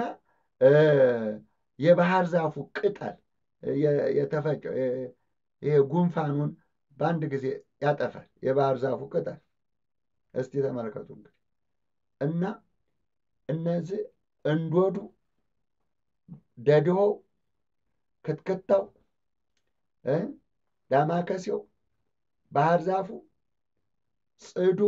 የባህር ዛፉ ቅጠል የተፈጨው ይሄ ጉንፋኑን በአንድ ጊዜ ያጠፋል። የባህር ዛፉ ቅጠል እስቲ ተመልከቱ እንግዲህ እና እነዚህ እንዶዱ፣ ደድሆው፣ ክትክታው፣ ዳማከሴው፣ ባህር ዛፉ፣ ጽዱ፣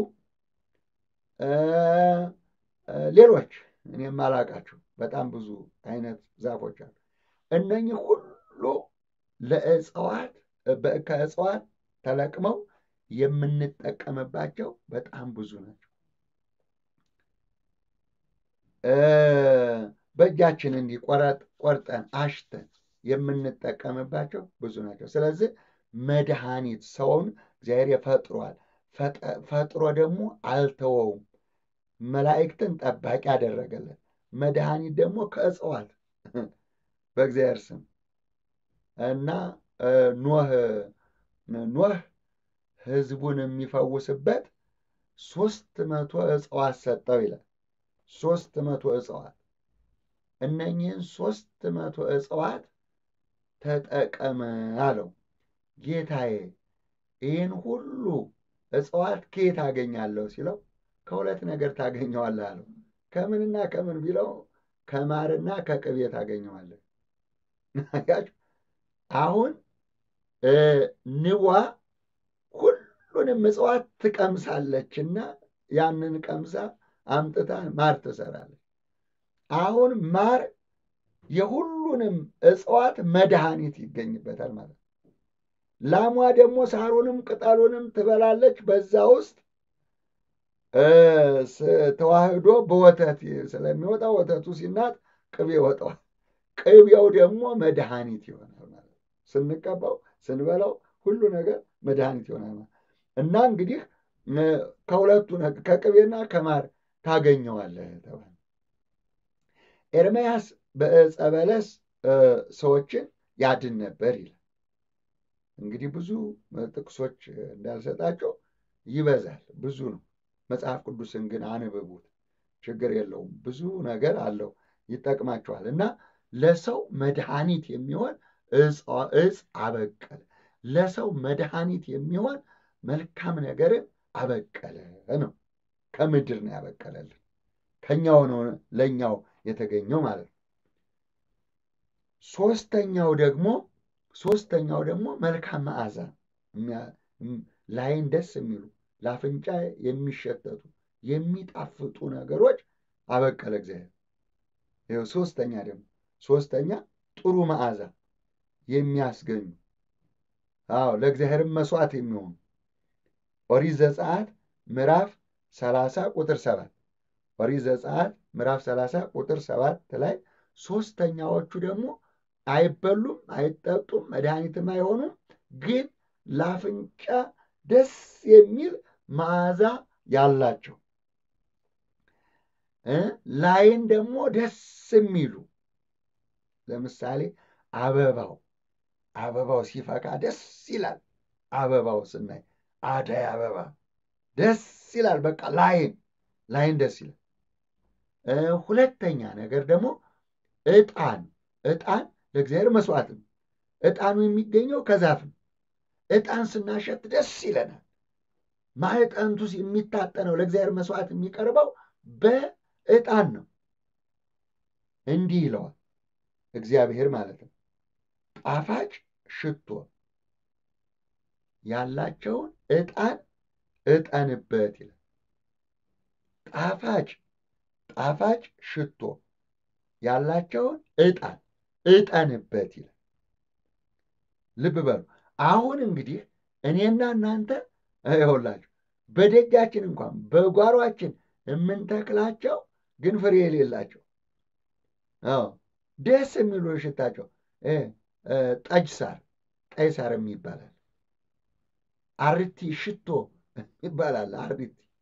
ሌሎች እኔ የማላውቃቸው በጣም ብዙ አይነት ዛፎች አሉ። እነኚህ ሁሉ ለእጽዋት ከእጽዋት ተለቅመው የምንጠቀምባቸው በጣም ብዙ ናቸው። በእጃችን እንዲህ ቆርጠን አሽተን የምንጠቀምባቸው ብዙ ናቸው። ስለዚህ መድኃኒት ሰውን እግዚአብሔር ፈጥሯል። ፈጥሮ ደግሞ አልተወውም። መላእክትን ጠባቂ ያደረገለት መድኃኒት ደግሞ ከእጽዋት በእግዚአብሔር ስም እና ኖህ ኖህ ሕዝቡን የሚፈውስበት ሶስት መቶ እጽዋት ሰጠው ይላል። ሶስት መቶ እጽዋት እነኚህን ሶስት መቶ እጽዋት ተጠቀመ አለው። ጌታዬ ይህን ሁሉ እጽዋት ከየት አገኛለሁ ሲለው ከሁለት ነገር ታገኘዋለህ አለው። ከምንና ከምን ቢለው ከማርና ከቅቤ ታገኘዋለህ። አሁን ንቧ ሁሉንም እጽዋት ትቀምሳለችና ያንን ቀምሳ አምጥታ ማር ትሰራለች። አሁን ማር የሁሉንም እጽዋት መድኃኒት ይገኝበታል ማለት ነው። ላሟ ደግሞ ሳሩንም ቅጠሉንም ትበላለች። በዛ ውስጥ ተዋህዶ በወተት ስለሚወጣ ወተቱ ሲናጥ ቅቤ ይወጣዋል። ቅቤው ደግሞ መድኃኒት ይሆናል ማለት ነው። ስንቀባው ስንበላው ሁሉ ነገር መድኃኒት ይሆናል ማለት እና እንግዲህ ከሁለቱ ከቅቤና ከማር ታገኘዋለህ ተባለ። ኤርምያስ በዕፀ በለስ ሰዎችን ያድን ነበር ይላል። እንግዲህ ብዙ ጥቅሶች እንዳልሰጣቸው ይበዛል፣ ብዙ ነው። መጽሐፍ ቅዱስን ግን አንብቡት፣ ችግር የለውም። ብዙ ነገር አለው፣ ይጠቅማችኋል። እና ለሰው መድኃኒት የሚሆን እጽ አበቀለ፣ ለሰው መድኃኒት የሚሆን መልካም ነገርን አበቀለ ነው። ከምድር ነው ያበቀለልን፣ ከኛው ነው ለእኛው የተገኘው ማለት ነው። ሶስተኛው ደግሞ ሶስተኛው ደግሞ መልካም መዓዛ ላይን ደስ የሚሉ ለአፍንጫ የሚሸተቱ የሚጣፍጡ ነገሮች አበቀለ እግዚአብሔር። ይኸው ሶስተኛ ደግሞ ሶስተኛ ጥሩ መዓዛ የሚያስገኙ አዎ ለእግዚአብሔርም መስዋዕት የሚሆኑ ኦሪት ዘጸአት ምዕራፍ ሰላሳ ቁጥር ሰባት ኦሪት ዘጸአት ምዕራፍ ሰላሳ ቁጥር ሰባት ላይ ሶስተኛዎቹ ደግሞ አይበሉም፣ አይጠጡም፣ መድኃኒትም አይሆኑም፣ ግን ለአፍንጫ ደስ የሚል መዓዛ ያላቸው ላይን ደግሞ ደስ የሚሉ ለምሳሌ አበባው አበባው ሲፈካ ደስ ይላል። አበባው ስናይ አደይ አበባ ደስ ይላል። በቃ ላይን ላይን ደስ ይላል። ሁለተኛ ነገር ደግሞ ዕጣን ዕጣን ለእግዚአብሔር መስዋዕት ነው። ዕጣኑ የሚገኘው ከዛፍ ነው። ዕጣን ስናሸት ደስ ይለናል። ማዕጠንቱ የሚታጠነው ለእግዚአብሔር መስዋዕት የሚቀርበው በዕጣን ነው። እንዲህ ይለዋል እግዚአብሔር ማለት ነው። ጣፋጭ ሽቶ ያላቸውን ዕጣን ዕጠንበት ይላል። ጣፋጭ ጣፋጭ ሽቶ ያላቸውን ዕጣን ዕጠንበት ይላል። ልብ በሉ። አሁን እንግዲህ እኔና እናንተ ይኸውላችሁ በደጃችን እንኳን በጓሯችን የምንተክላቸው ግን ፍሬ የሌላቸው ደስ የሚሉ ሽታቸው ጠጅ ሳር፣ ቀይ ሳር ይባላል። አርቲ ሽቶ ይባላል። አርቲ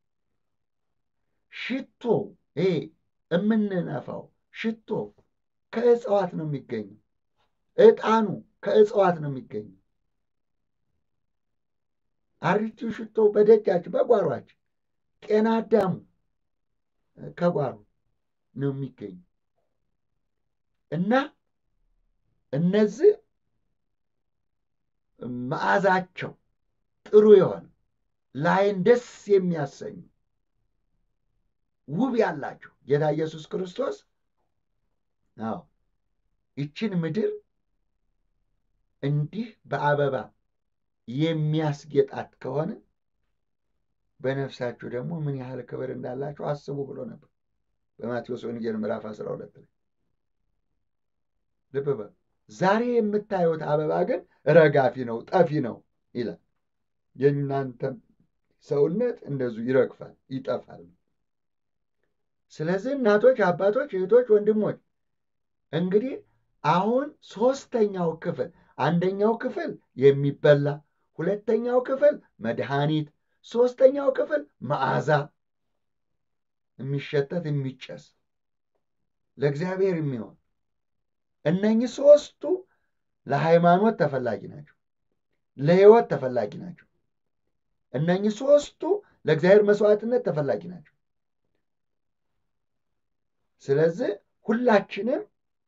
ሽቶ ይሄ የምንነፋው ሽቶ ከእጽዋት ነው የሚገኘው። ዕጣኑ ከእጽዋት ነው የሚገኘው። አሪቲው ሽቶ በደጃችን በጓሯችን፣ ጤና አዳሙ ከጓሮ ነው የሚገኘው እና እነዚህ መዓዛቸው ጥሩ የሆነ ላይን ደስ የሚያሰኙ ውብ ያላቸው ጌታ ኢየሱስ ክርስቶስ አዎ ይችን ምድር እንዲህ በአበባ የሚያስጌጣት ከሆነ በነፍሳችሁ ደግሞ ምን ያህል ክብር እንዳላችሁ አስቡ ብሎ ነበር በማቴዎስ ወንጌል ምዕራፍ 12 ላይ ልብ በሉ። ዛሬ የምታዩት አበባ ግን ረጋፊ ነው፣ ጠፊ ነው ይላል። የእናንተም ሰውነት እንደዚሁ ይረግፋል፣ ይጠፋል። ስለዚህ እናቶች፣ አባቶች፣ እህቶች፣ ወንድሞች እንግዲህ አሁን ሶስተኛው ክፍል አንደኛው ክፍል የሚበላ ሁለተኛው ክፍል መድኃኒት፣ ሶስተኛው ክፍል መዓዛ የሚሸተት የሚጨስ ለእግዚአብሔር የሚሆን እነኚህ ሶስቱ ለሃይማኖት ተፈላጊ ናቸው፣ ለሕይወት ተፈላጊ ናቸው። እነኚህ ሶስቱ ለእግዚአብሔር መስዋዕትነት ተፈላጊ ናቸው። ስለዚህ ሁላችንም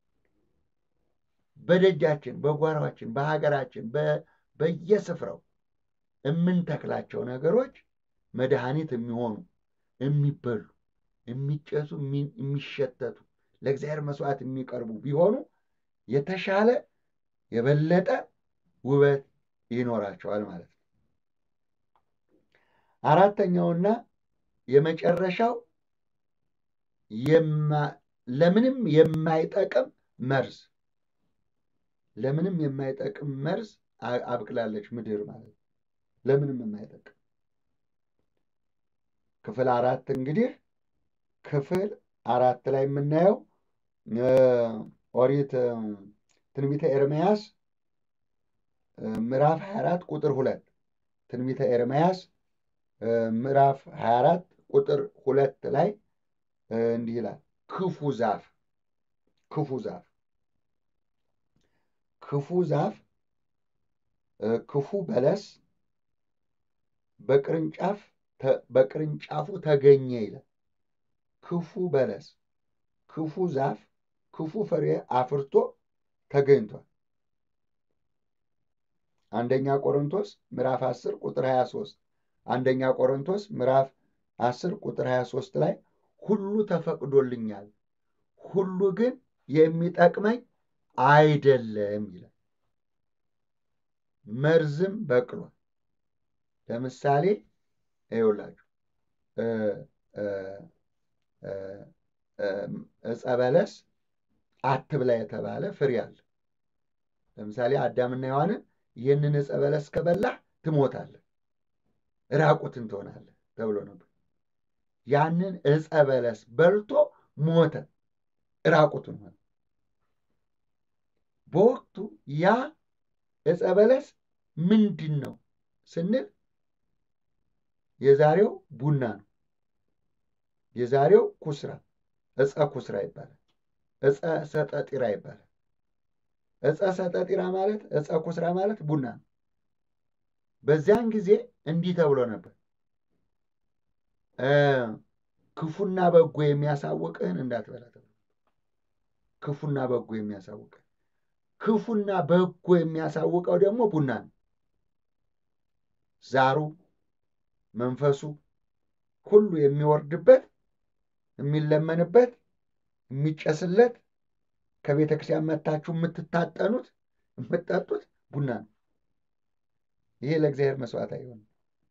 በደጃችን፣ በጓሯችን፣ በሀገራችን፣ በየስፍራው የምንተክላቸው ነገሮች መድኃኒት የሚሆኑ የሚበሉ፣ የሚጨሱ፣ የሚሸተቱ ለእግዚአብሔር መስዋዕት የሚቀርቡ ቢሆኑ የተሻለ የበለጠ ውበት ይኖራቸዋል ማለት ነው። አራተኛውና የመጨረሻው ለምንም የማይጠቅም መርዝ ለምንም የማይጠቅም መርዝ አብቅላለች ምድር ማለት ነው። ለምንም የማይጠቅም ክፍል አራት እንግዲህ ክፍል አራት ላይ የምናየው ኦሪት ትንቢተ ኤርምያስ ምዕራፍ 24 ቁጥር ሁለት ትንቢተ ኤርምያስ ምዕራፍ 24 ቁጥር ሁለት ላይ እንዲህ ይላል። ክፉ ዛፍ ክፉ ዛፍ ክፉ ዛፍ ክፉ በለስ በቅርንጫፍ በቅርንጫፉ ተገኘ ይላል። ክፉ በለስ ክፉ ዛፍ ክፉ ፍሬ አፍርቶ ተገኝቷል። አንደኛ ቆሮንቶስ ምዕራፍ 10 ቁጥር 23 አንደኛ ቆሮንቶስ ምዕራፍ 10 ቁጥር 23 ላይ ሁሉ ተፈቅዶልኛል፣ ሁሉ ግን የሚጠቅመኝ አይደለም ይላል። መርዝም በቅሏል። ለምሳሌ ይኸውላችሁ ዕፀ በለስ አትብላ የተባለ ፍሬ አለ። ለምሳሌ አዳምና ሔዋንን ይህንን ዕፀ በለስ ከበላህ ትሞታለህ፣ ራቁትን ትሆናለህ ተብሎ ነበር። ያንን ዕፀ በለስ በልቶ ሞተ፣ ራቁትን ሆነ። በወቅቱ ያ ዕፀ በለስ ምንድን ነው ስንል የዛሬው ቡና ነው። የዛሬው ኩስራ ዕፀ ኩስራ ይባላል። ዕፀ ሰጠጢራ ይባላል። ዕፀ ሰጠጢራ ማለት ዕፀ ኩስራ ማለት ቡና ነው። በዚያን ጊዜ እንዲህ ተብሎ ነበር፣ ክፉና በጎ የሚያሳውቅህን እንዳትበላ ተብሎ ክፉና በጎ የሚያሳውቅህን ክፉና በጎ የሚያሳውቀው ደግሞ ቡና ነው። ዛሩ መንፈሱ ሁሉ የሚወርድበት የሚለመንበት የሚጨስለት ከቤተ ክርስቲያን መታችሁ የምትታጠኑት የምትጠጡት ቡና ነው። ይሄ ለእግዚአብሔር መስዋዕት አይሆንም።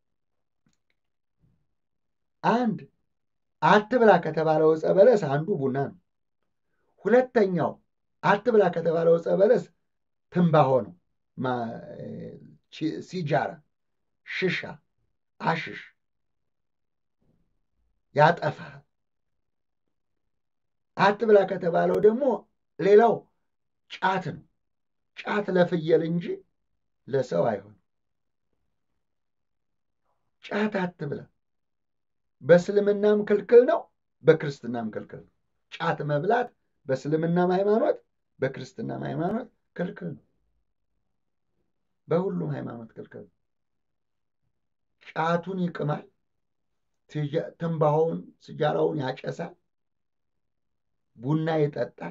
አንድ አትብላ ከተባለው ዕፀ በለስ አንዱ ቡና ነው። ሁለተኛው አትብላ ከተባለው ዕፀ በለስ ትንባሆ ነው። ሲጃራ፣ ሽሻ፣ አሽሽ ያጠፋል። አትብላ ከተባለው ደግሞ ሌላው ጫት ነው። ጫት ለፍየል እንጂ ለሰው አይሆንም። ጫት አትብላ በእስልምናም ክልክል ነው፣ በክርስትናም ክልክል ነው። ጫት መብላት በእስልምናም ሃይማኖት በክርስትናም ሃይማኖት ክልክል ነው። በሁሉም ሃይማኖት ክልክል ነው። ጫቱን ይቅማል፣ ትንባሆውን ስጃራውን ያጨሳል፣ ቡና ይጠጣል፣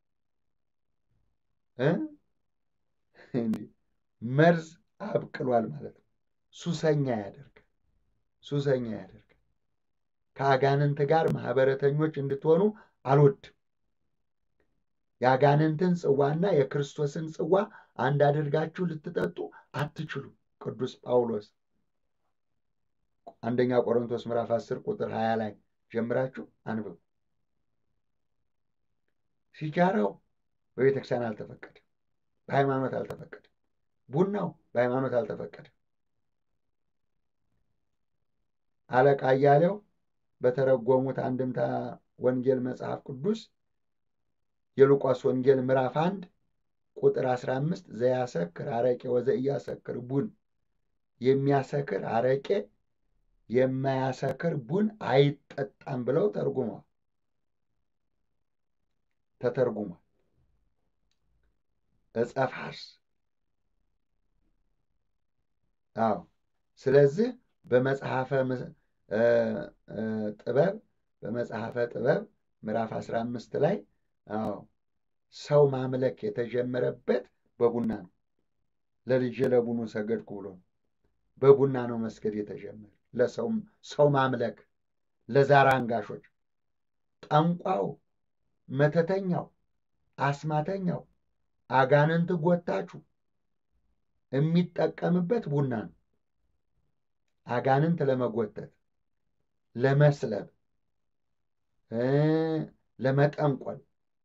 መርዝ አብቅሏል ማለት ነው። ሱሰኛ ያደርጋል፣ ሱሰኛ ያደርጋል። ከአጋንንት ጋር ማህበረተኞች እንድትሆኑ አልወድም። የአጋንንትን ጽዋና የክርስቶስን ጽዋ አንድ አድርጋችሁ ልትጠጡ አትችሉም። ቅዱስ ጳውሎስ አንደኛ ቆሮንቶስ ምዕራፍ 10 ቁጥር 20 ላይ ጀምራችሁ አንብቡ። ሲጃራው በቤተ ክርስቲያን አልተፈቀደም፣ በሃይማኖት አልተፈቀደም። ቡናው በሃይማኖት አልተፈቀደም። አለቃ እያሌው በተረጎሙት አንድምታ ወንጌል መጽሐፍ ቅዱስ የሉቃስ ወንጌል ምዕራፍ አንድ ቁጥር 15 ዘያሰክር አረቄ ወዘኢያሰክር ቡን የሚያሰክር አረቄ የማያሰክር ቡን አይጠጣም ብለው ተርጉሟል ተተርጉሟል። ዕፀ ፋርስ አዎ። ስለዚህ በመጽሐፈ ጥበብ በመጽሐፈ ጥበብ ምዕራፍ 15 ላይ አዎ ሰው ማምለክ የተጀመረበት በቡና ነው። ለልጄ ለቡኑ ሰገድኩ ብሎ በቡና ነው መስገድ የተጀመረ ለሰው ሰው ማምለክ ለዛር አንጋሾች፣ ጠንቋው፣ መተተኛው፣ አስማተኛው፣ አጋንንት ጎታቹ የሚጠቀምበት ቡና ነው። አጋንንት ለመጎተት ለመስለብ፣ ለመጠንቆል፣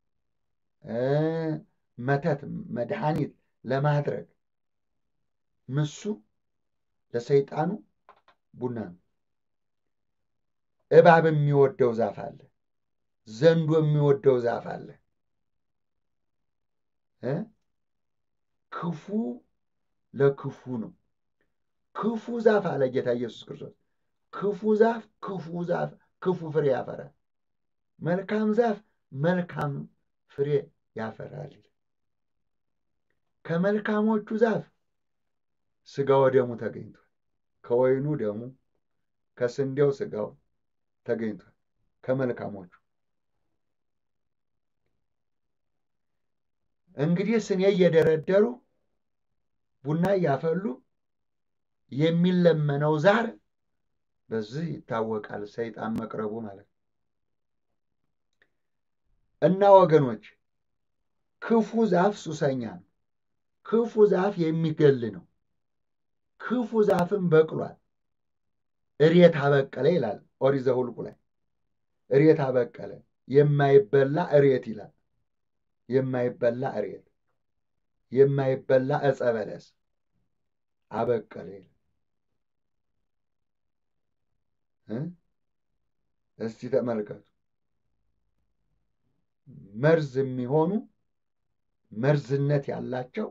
መተት መድኃኒት ለማድረግ ምሱ ለሰይጣኑ ቡና ነው። እባብ የሚወደው ዛፍ አለ። ዘንዶ የሚወደው ዛፍ አለ። ክፉ ለክፉ ነው። ክፉ ዛፍ አለ ጌታ ኢየሱስ ክርስቶስ። ክፉ ዛፍ ክፉ ዛፍ ክፉ ፍሬ ያፈራል። መልካም ዛፍ መልካም ፍሬ ያፈራል። ከመልካሞቹ ዛፍ ሥጋ ወደሙ ተገኝቷል። ከወይኑ ደሙ ከስንዴው ስጋው ተገኝቷል። ከመልካሞቹ እንግዲህ ስኔ እየደረደሩ ቡና እያፈሉ የሚለመነው ዛር በዚህ ይታወቃል፣ ሰይጣን መቅረቡ ማለት ነው። እና ወገኖች ክፉ ዛፍ ሱሰኛ ነው። ክፉ ዛፍ የሚገል ነው። ክፉ ዛፍም በቅሏል። እሬት አበቀለ ይላል ኦሪት ዘኍልቍ ላይ እሬት አበቀለ የማይበላ እሬት ይላል። የማይበላ እሬት የማይበላ ዕፀ በለስ አበቀለ ይላል። እስቲ ተመልከቱ። መርዝ የሚሆኑ መርዝነት ያላቸው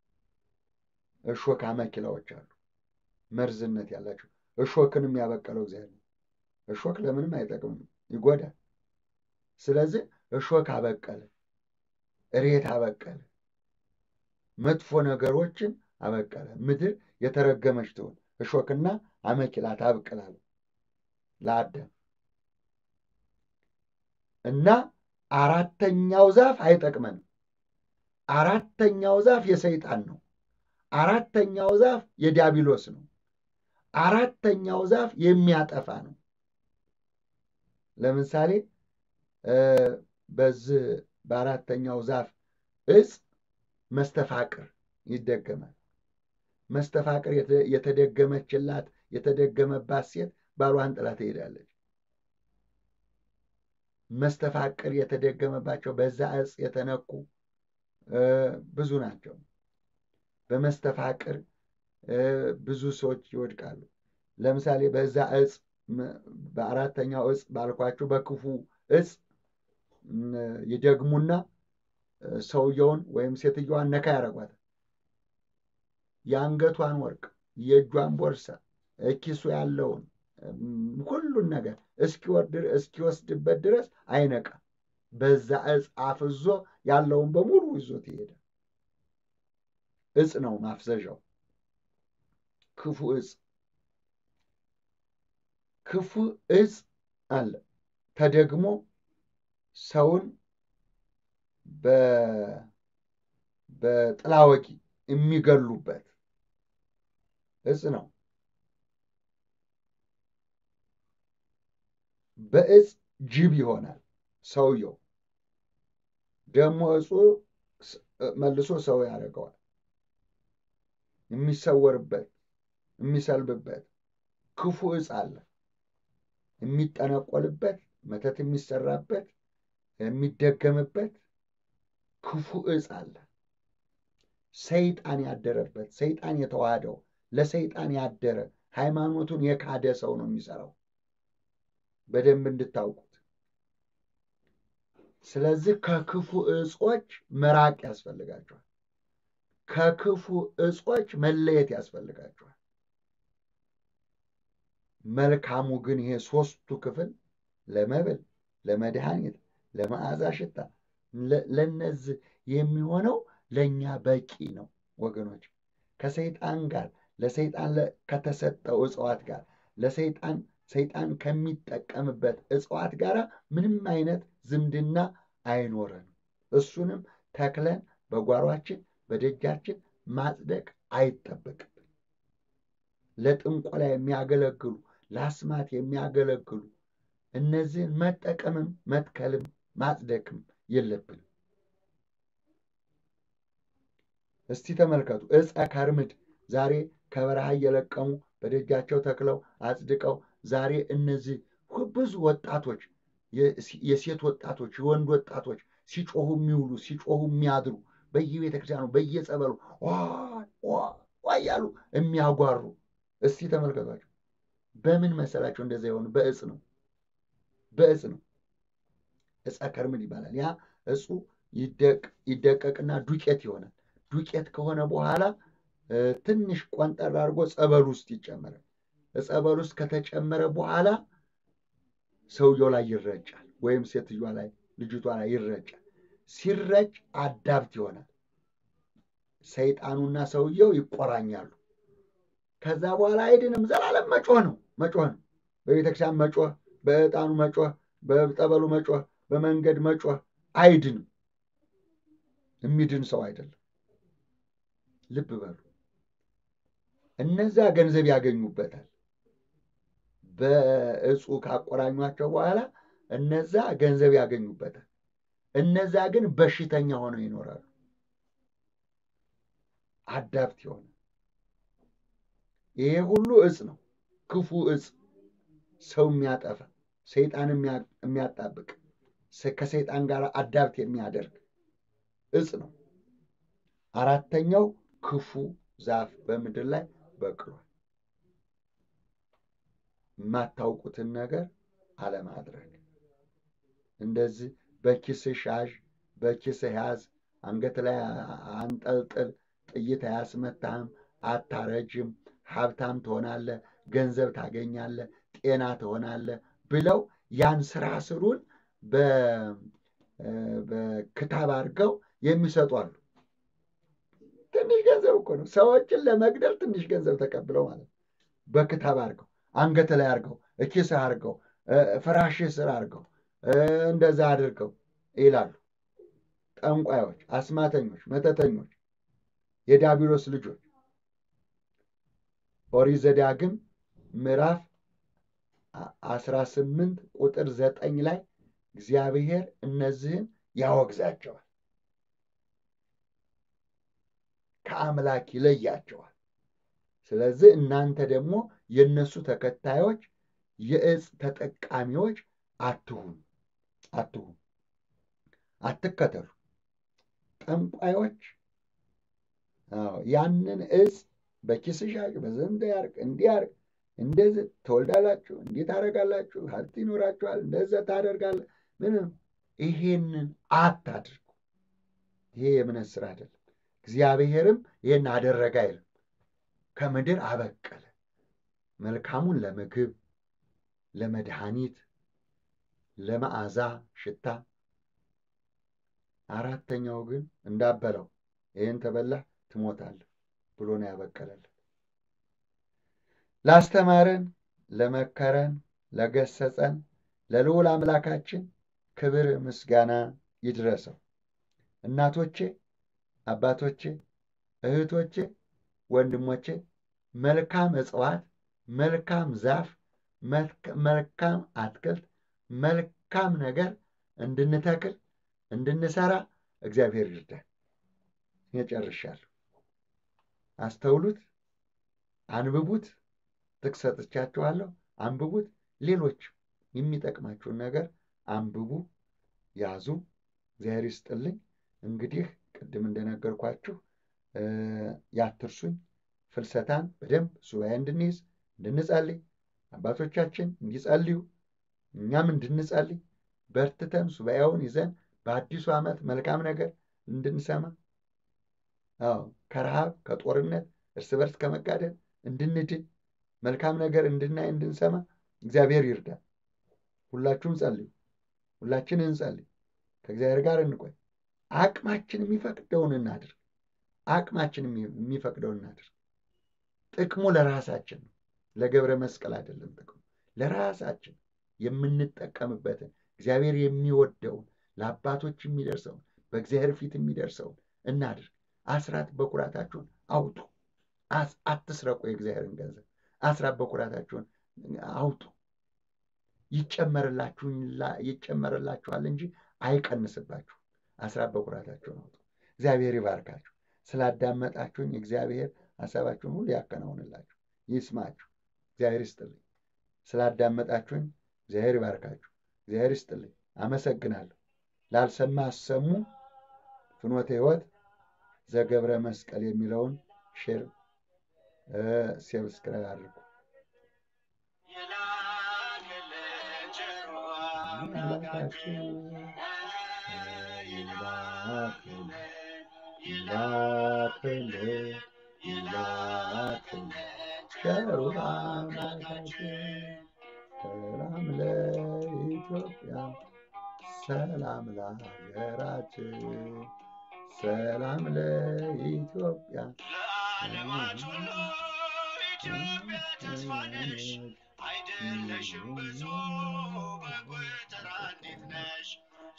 እሾክ አመኪላዎች አሉ። መርዝነት ያላቸው እሾክንም ያበቀለው እግዚአብሔር ነው። እሾክ ለምንም አይጠቅምም፣ ይጎዳል። ስለዚህ እሾክ አበቀለ፣ እሬት አበቀለ፣ መጥፎ ነገሮችን አበቀለ። ምድር የተረገመች ትሁን፣ እሾክና አመኪላ ታብቅላል ለአዳም እና አራተኛው ዛፍ አይጠቅመንም። አራተኛው ዛፍ የሰይጣን ነው። አራተኛው ዛፍ የዲያብሎስ ነው። አራተኛው ዛፍ የሚያጠፋ ነው። ለምሳሌ በዚህ በአራተኛው ዛፍ እጽ መስተፋቅር ይደገማል። መስተፋቅር የተደገመችላት የተደገመባት ሴት ባሏን ጥላ ትሄዳለች። መስተፋቅር የተደገመባቸው በዛ እጽ የተነኩ ብዙ ናቸው። በመስተፋቅር ብዙ ሰዎች ይወድቃሉ። ለምሳሌ በዛ እጽ በአራተኛው እጽ ባልኳቸው በክፉ እጽ ይደግሙና ሰውየውን ወይም ሴትዮዋን ነካ ያደርጓታል። የአንገቷን ወርቅ፣ የእጇን ቦርሳ፣ ኪሱ ያለውን ሁሉን ነገር እስኪወስድበት ድረስ አይነቃም። በዛ እጽ አፍዞ ያለውን በሙሉ ይዞት ይሄዳል። እጽ ነው ማፍዘዣው። ክፉ እጽ ክፉ እጽ አለ ተደግሞ ሰውን በጥላ ወጊ የሚገሉበት እጽ ነው። በእጽ ጅብ ይሆናል ሰውየው። ደግሞ እጹ መልሶ ሰው ያደርገዋል። የሚሰወርበት የሚሰልብበት ክፉ እጽ አለ። የሚጠነቆልበት መተት የሚሰራበት የሚደገምበት ክፉ እጽ አለ። ሰይጣን ያደረበት ሰይጣን የተዋህደው ለሰይጣን ያደረ ሃይማኖቱን የካደ ሰው ነው የሚሰራው። በደንብ እንድታውቁት። ስለዚህ ከክፉ እጾች መራቅ ያስፈልጋቸዋል። ከክፉ እጾች መለየት ያስፈልጋቸዋል። መልካሙ ግን ይሄ ሶስቱ ክፍል ለመብል፣ ለመድኃኒት፣ ለመዓዛ ሽታ ለነዚህ የሚሆነው ለእኛ በቂ ነው ወገኖች። ከሰይጣን ጋር ለሰይጣን ከተሰጠው እጽዋት ጋር ለሰይጣን ሰይጣን ከሚጠቀምበት እጽዋት ጋር ምንም አይነት ዝምድና አይኖረንም። እሱንም ተክለን በጓሯችን በደጃችን ማጽደቅ አይጠበቅብን። ለጥንቆላ የሚያገለግሉ ለአስማት የሚያገለግሉ እነዚህን መጠቀምም መትከልም ማጽደቅም የለብንም። እስቲ ተመልከቱ። ዕፀ ከርምድ ዛሬ ከበረሃ እየለቀሙ በደጃቸው ተክለው አጽድቀው ዛሬ እነዚህ ብዙ ወጣቶች የሴት ወጣቶች የወንድ ወጣቶች ሲጮሁ የሚውሉ ሲጮሁ የሚያድሩ በየቤተ ክርስቲያኑ በየጸበሉ እያሉ የሚያጓሩ እስቲ ተመልከቷቸው። በምን መሰላቸው እንደዛ የሆኑ? በእጽ ነው፣ በእጽ ነው። ዕፀ ከርምድ ይባላል። ያ እጹ ይደቀቅና ዱቄት ይሆናል። ዱቄት ከሆነ በኋላ ትንሽ ቆንጠር አድርጎ ጸበል ውስጥ ይጨመራል። ጸበል ውስጥ ከተጨመረ በኋላ ሰውየው ላይ ይረጫል፣ ወይም ሴትዮዋ ላይ ልጅቷ ላይ ይረጫል። ሲረጭ አዳብት ይሆናል። ሰይጣኑና ሰውየው ይቆራኛሉ። ከዛ በኋላ አይድንም። ዘላለም መጮህ ነው መጮህ ነው። በቤተክርስቲያን መጮህ፣ በዕጣኑ መጮህ፣ በጠበሉ መጮህ፣ በመንገድ መጮህ አይድንም። የሚድን ሰው አይደለም። ልብ በሉ። እነዛ ገንዘብ ያገኙበታል። በእጹ ካቆራኟቸው በኋላ እነዛ ገንዘብ ያገኙበታል። እነዛ ግን በሽተኛ ሆነው ይኖራሉ። አዳፕት የሆነ ይሄ ሁሉ እጽ ነው። ክፉ እጽ፣ ሰው የሚያጠፋ ሰይጣን የሚያጣብቅ ከሰይጣን ጋር አዳፕት የሚያደርግ እጽ ነው። አራተኛው ክፉ ዛፍ በምድር ላይ በቅሏል። የማታውቁትን ነገር አለማድረግ። እንደዚህ በኪስህ ያዥ፣ በኪስህ ያዝ፣ አንገት ላይ አንጠልጥል፣ ጥይት አያስመታህም፣ አታረጅም፣ ሀብታም ትሆናለህ፣ ገንዘብ ታገኛለህ፣ ጤና ትሆናለህ ብለው ያን ስራ ስሩን በክታብ አድርገው የሚሰጡ አሉ። ትንሽ ገንዘብ እኮ ነው። ሰዎችን ለመግደል ትንሽ ገንዘብ ተቀብለው ማለት ነው። በክታብ አድርገው አንገት ላይ አድርገው እኪስህ አድርገው ፍራሽህ ስር አድርገው እንደዛ አድርገው ይላሉ። ጠንቋዮች፣ አስማተኞች፣ መተተኞች፣ የዲያብሎስ ልጆች ኦሪት ዘዳግም ምዕራፍ አስራ ስምንት ቁጥር ዘጠኝ ላይ እግዚአብሔር እነዚህን ያወግዛቸዋል፣ ከአምላክ ይለያቸዋል። ስለዚህ እናንተ ደግሞ የእነሱ ተከታዮች የእጽ ተጠቃሚዎች አትሁኑ አትሁኑ፣ አትከተሉ። ጠንቋዮች ያንን እጽ በኪስሽ ያርግ፣ በዘንድ ያርግ፣ እንዲህ ያርግ፣ እንደዚህ ትወልዳላችሁ፣ እንዲህ ታደርጋላችሁ፣ ሀብት ይኖራችኋል፣ እንደዛ ታደርጋለ ምንም ይሄንን አታድርጉ። ይሄ የእምነት ስራ አይደለም። እግዚአብሔርም ይህን አደረገ አይልም። ከምድር አበቀለ መልካሙን ለምግብ፣ ለመድኃኒት፣ ለመዓዛ ሽታ። አራተኛው ግን እንዳበለው ይህን ተበላህ ትሞታለህ ብሎ ነው ያበቀለልን። ላስተማረን፣ ለመከረን፣ ለገሰጸን ለልዑል አምላካችን ክብር ምስጋና ይድረሰው። እናቶቼ፣ አባቶቼ፣ እህቶቼ፣ ወንድሞቼ መልካም እጽዋት፣ መልካም ዛፍ፣ መልካም አትክልት፣ መልካም ነገር እንድንተክል እንድንሰራ እግዚአብሔር ይርዳል። እኔ ጨርሻለሁ። አስተውሉት፣ አንብቡት። ጥቅስ ሰጥቻችኋለሁ። አንብቡት። ሌሎች የሚጠቅማችሁን ነገር አንብቡ፣ ያዙ። እግዚአብሔር ይስጥልኝ። እንግዲህ ቅድም እንደነገርኳችሁ ያትርሱኝ ፍልሰታን በደንብ ሱባኤ እንድንይዝ እንድንጸልይ፣ አባቶቻችን እንዲጸልዩ እኛም እንድንጸልይ በርትተን ሱባኤውን ይዘን በአዲሱ ዓመት መልካም ነገር እንድንሰማ አዎ ከረሃብ ከጦርነት እርስ በርስ ከመጋደል እንድንድን መልካም ነገር እንድናይ እንድንሰማ እግዚአብሔር ይርዳል። ሁላችሁም ጸልዩ። ሁላችን እንጸልይ። ከእግዚአብሔር ጋር እንቆይ። አቅማችን የሚፈቅደውን እናድርግ። አቅማችን የሚፈቅደውን እናድርግ። ጥቅሙ ለራሳችን ነው፣ ለገብረ መስቀል አይደለም። ጥቅሙ ለራሳችን የምንጠቀምበትን እግዚአብሔር የሚወደውን ለአባቶች የሚደርሰውን በእግዚአብሔር ፊት የሚደርሰውን እናድርግ። አስራት በኩራታችሁን አውጡ። አትስረቁ። የእግዚአብሔርን ገንዘብ አስራት በኩራታችሁን አውጡ። ይጨመርላችኋል እንጂ አይቀንስባችሁ። አስራት በኩራታችሁን አውጡ። እግዚአብሔር ይባርካችሁ። ስላዳመጣችሁኝ እግዚአብሔር ሀሳባችሁን ሁሉ ያከናውንላችሁ፣ ይስማችሁ። እግዚአብሔር ይስጥልኝ። ስላዳመጣችሁኝ እግዚአብሔር ይባርካችሁ። እግዚአብሔር ይስጥልኝ። አመሰግናለሁ። ላልሰማ አሰሙ። ፍኖተ ሕይወት ዘገብረ መስቀል የሚለውን ሼር ሰብስክራይብ አድርጉ። ቸሩ አምላካችን ሰላም ለኢትዮጵያ፣ ሰላም ለሀገራችን፣ ሰላም ለኢትዮጵያ የኢትዮጵያ ተስፋ ነሽ አይደለሽም ብዙ በጎተራ እንዴት ነሽ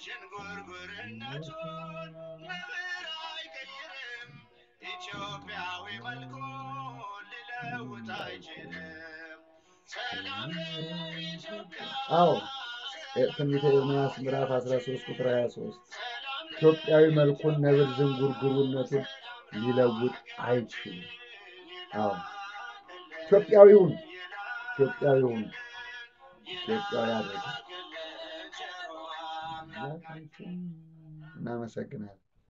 ዥንጉርጉርነቱን ነብር አይቀይርም ኢትዮጵያዊ መልኩን ሊለውጥ አይችልም ሰላም ለኢትዮጵያ አዎ ትንቢተ ኤርምያስ ምዕራፍ 13 ቁጥር 23 ኢትዮጵያዊ መልኩን ነብር ዝንጉርጉርነቱን ሊለውጥ አይችልም። አዎ ኢትዮጵያዊውን ኢትዮጵያዊውን ኢትዮጵያዊ አድርገን እናመሰግናለን።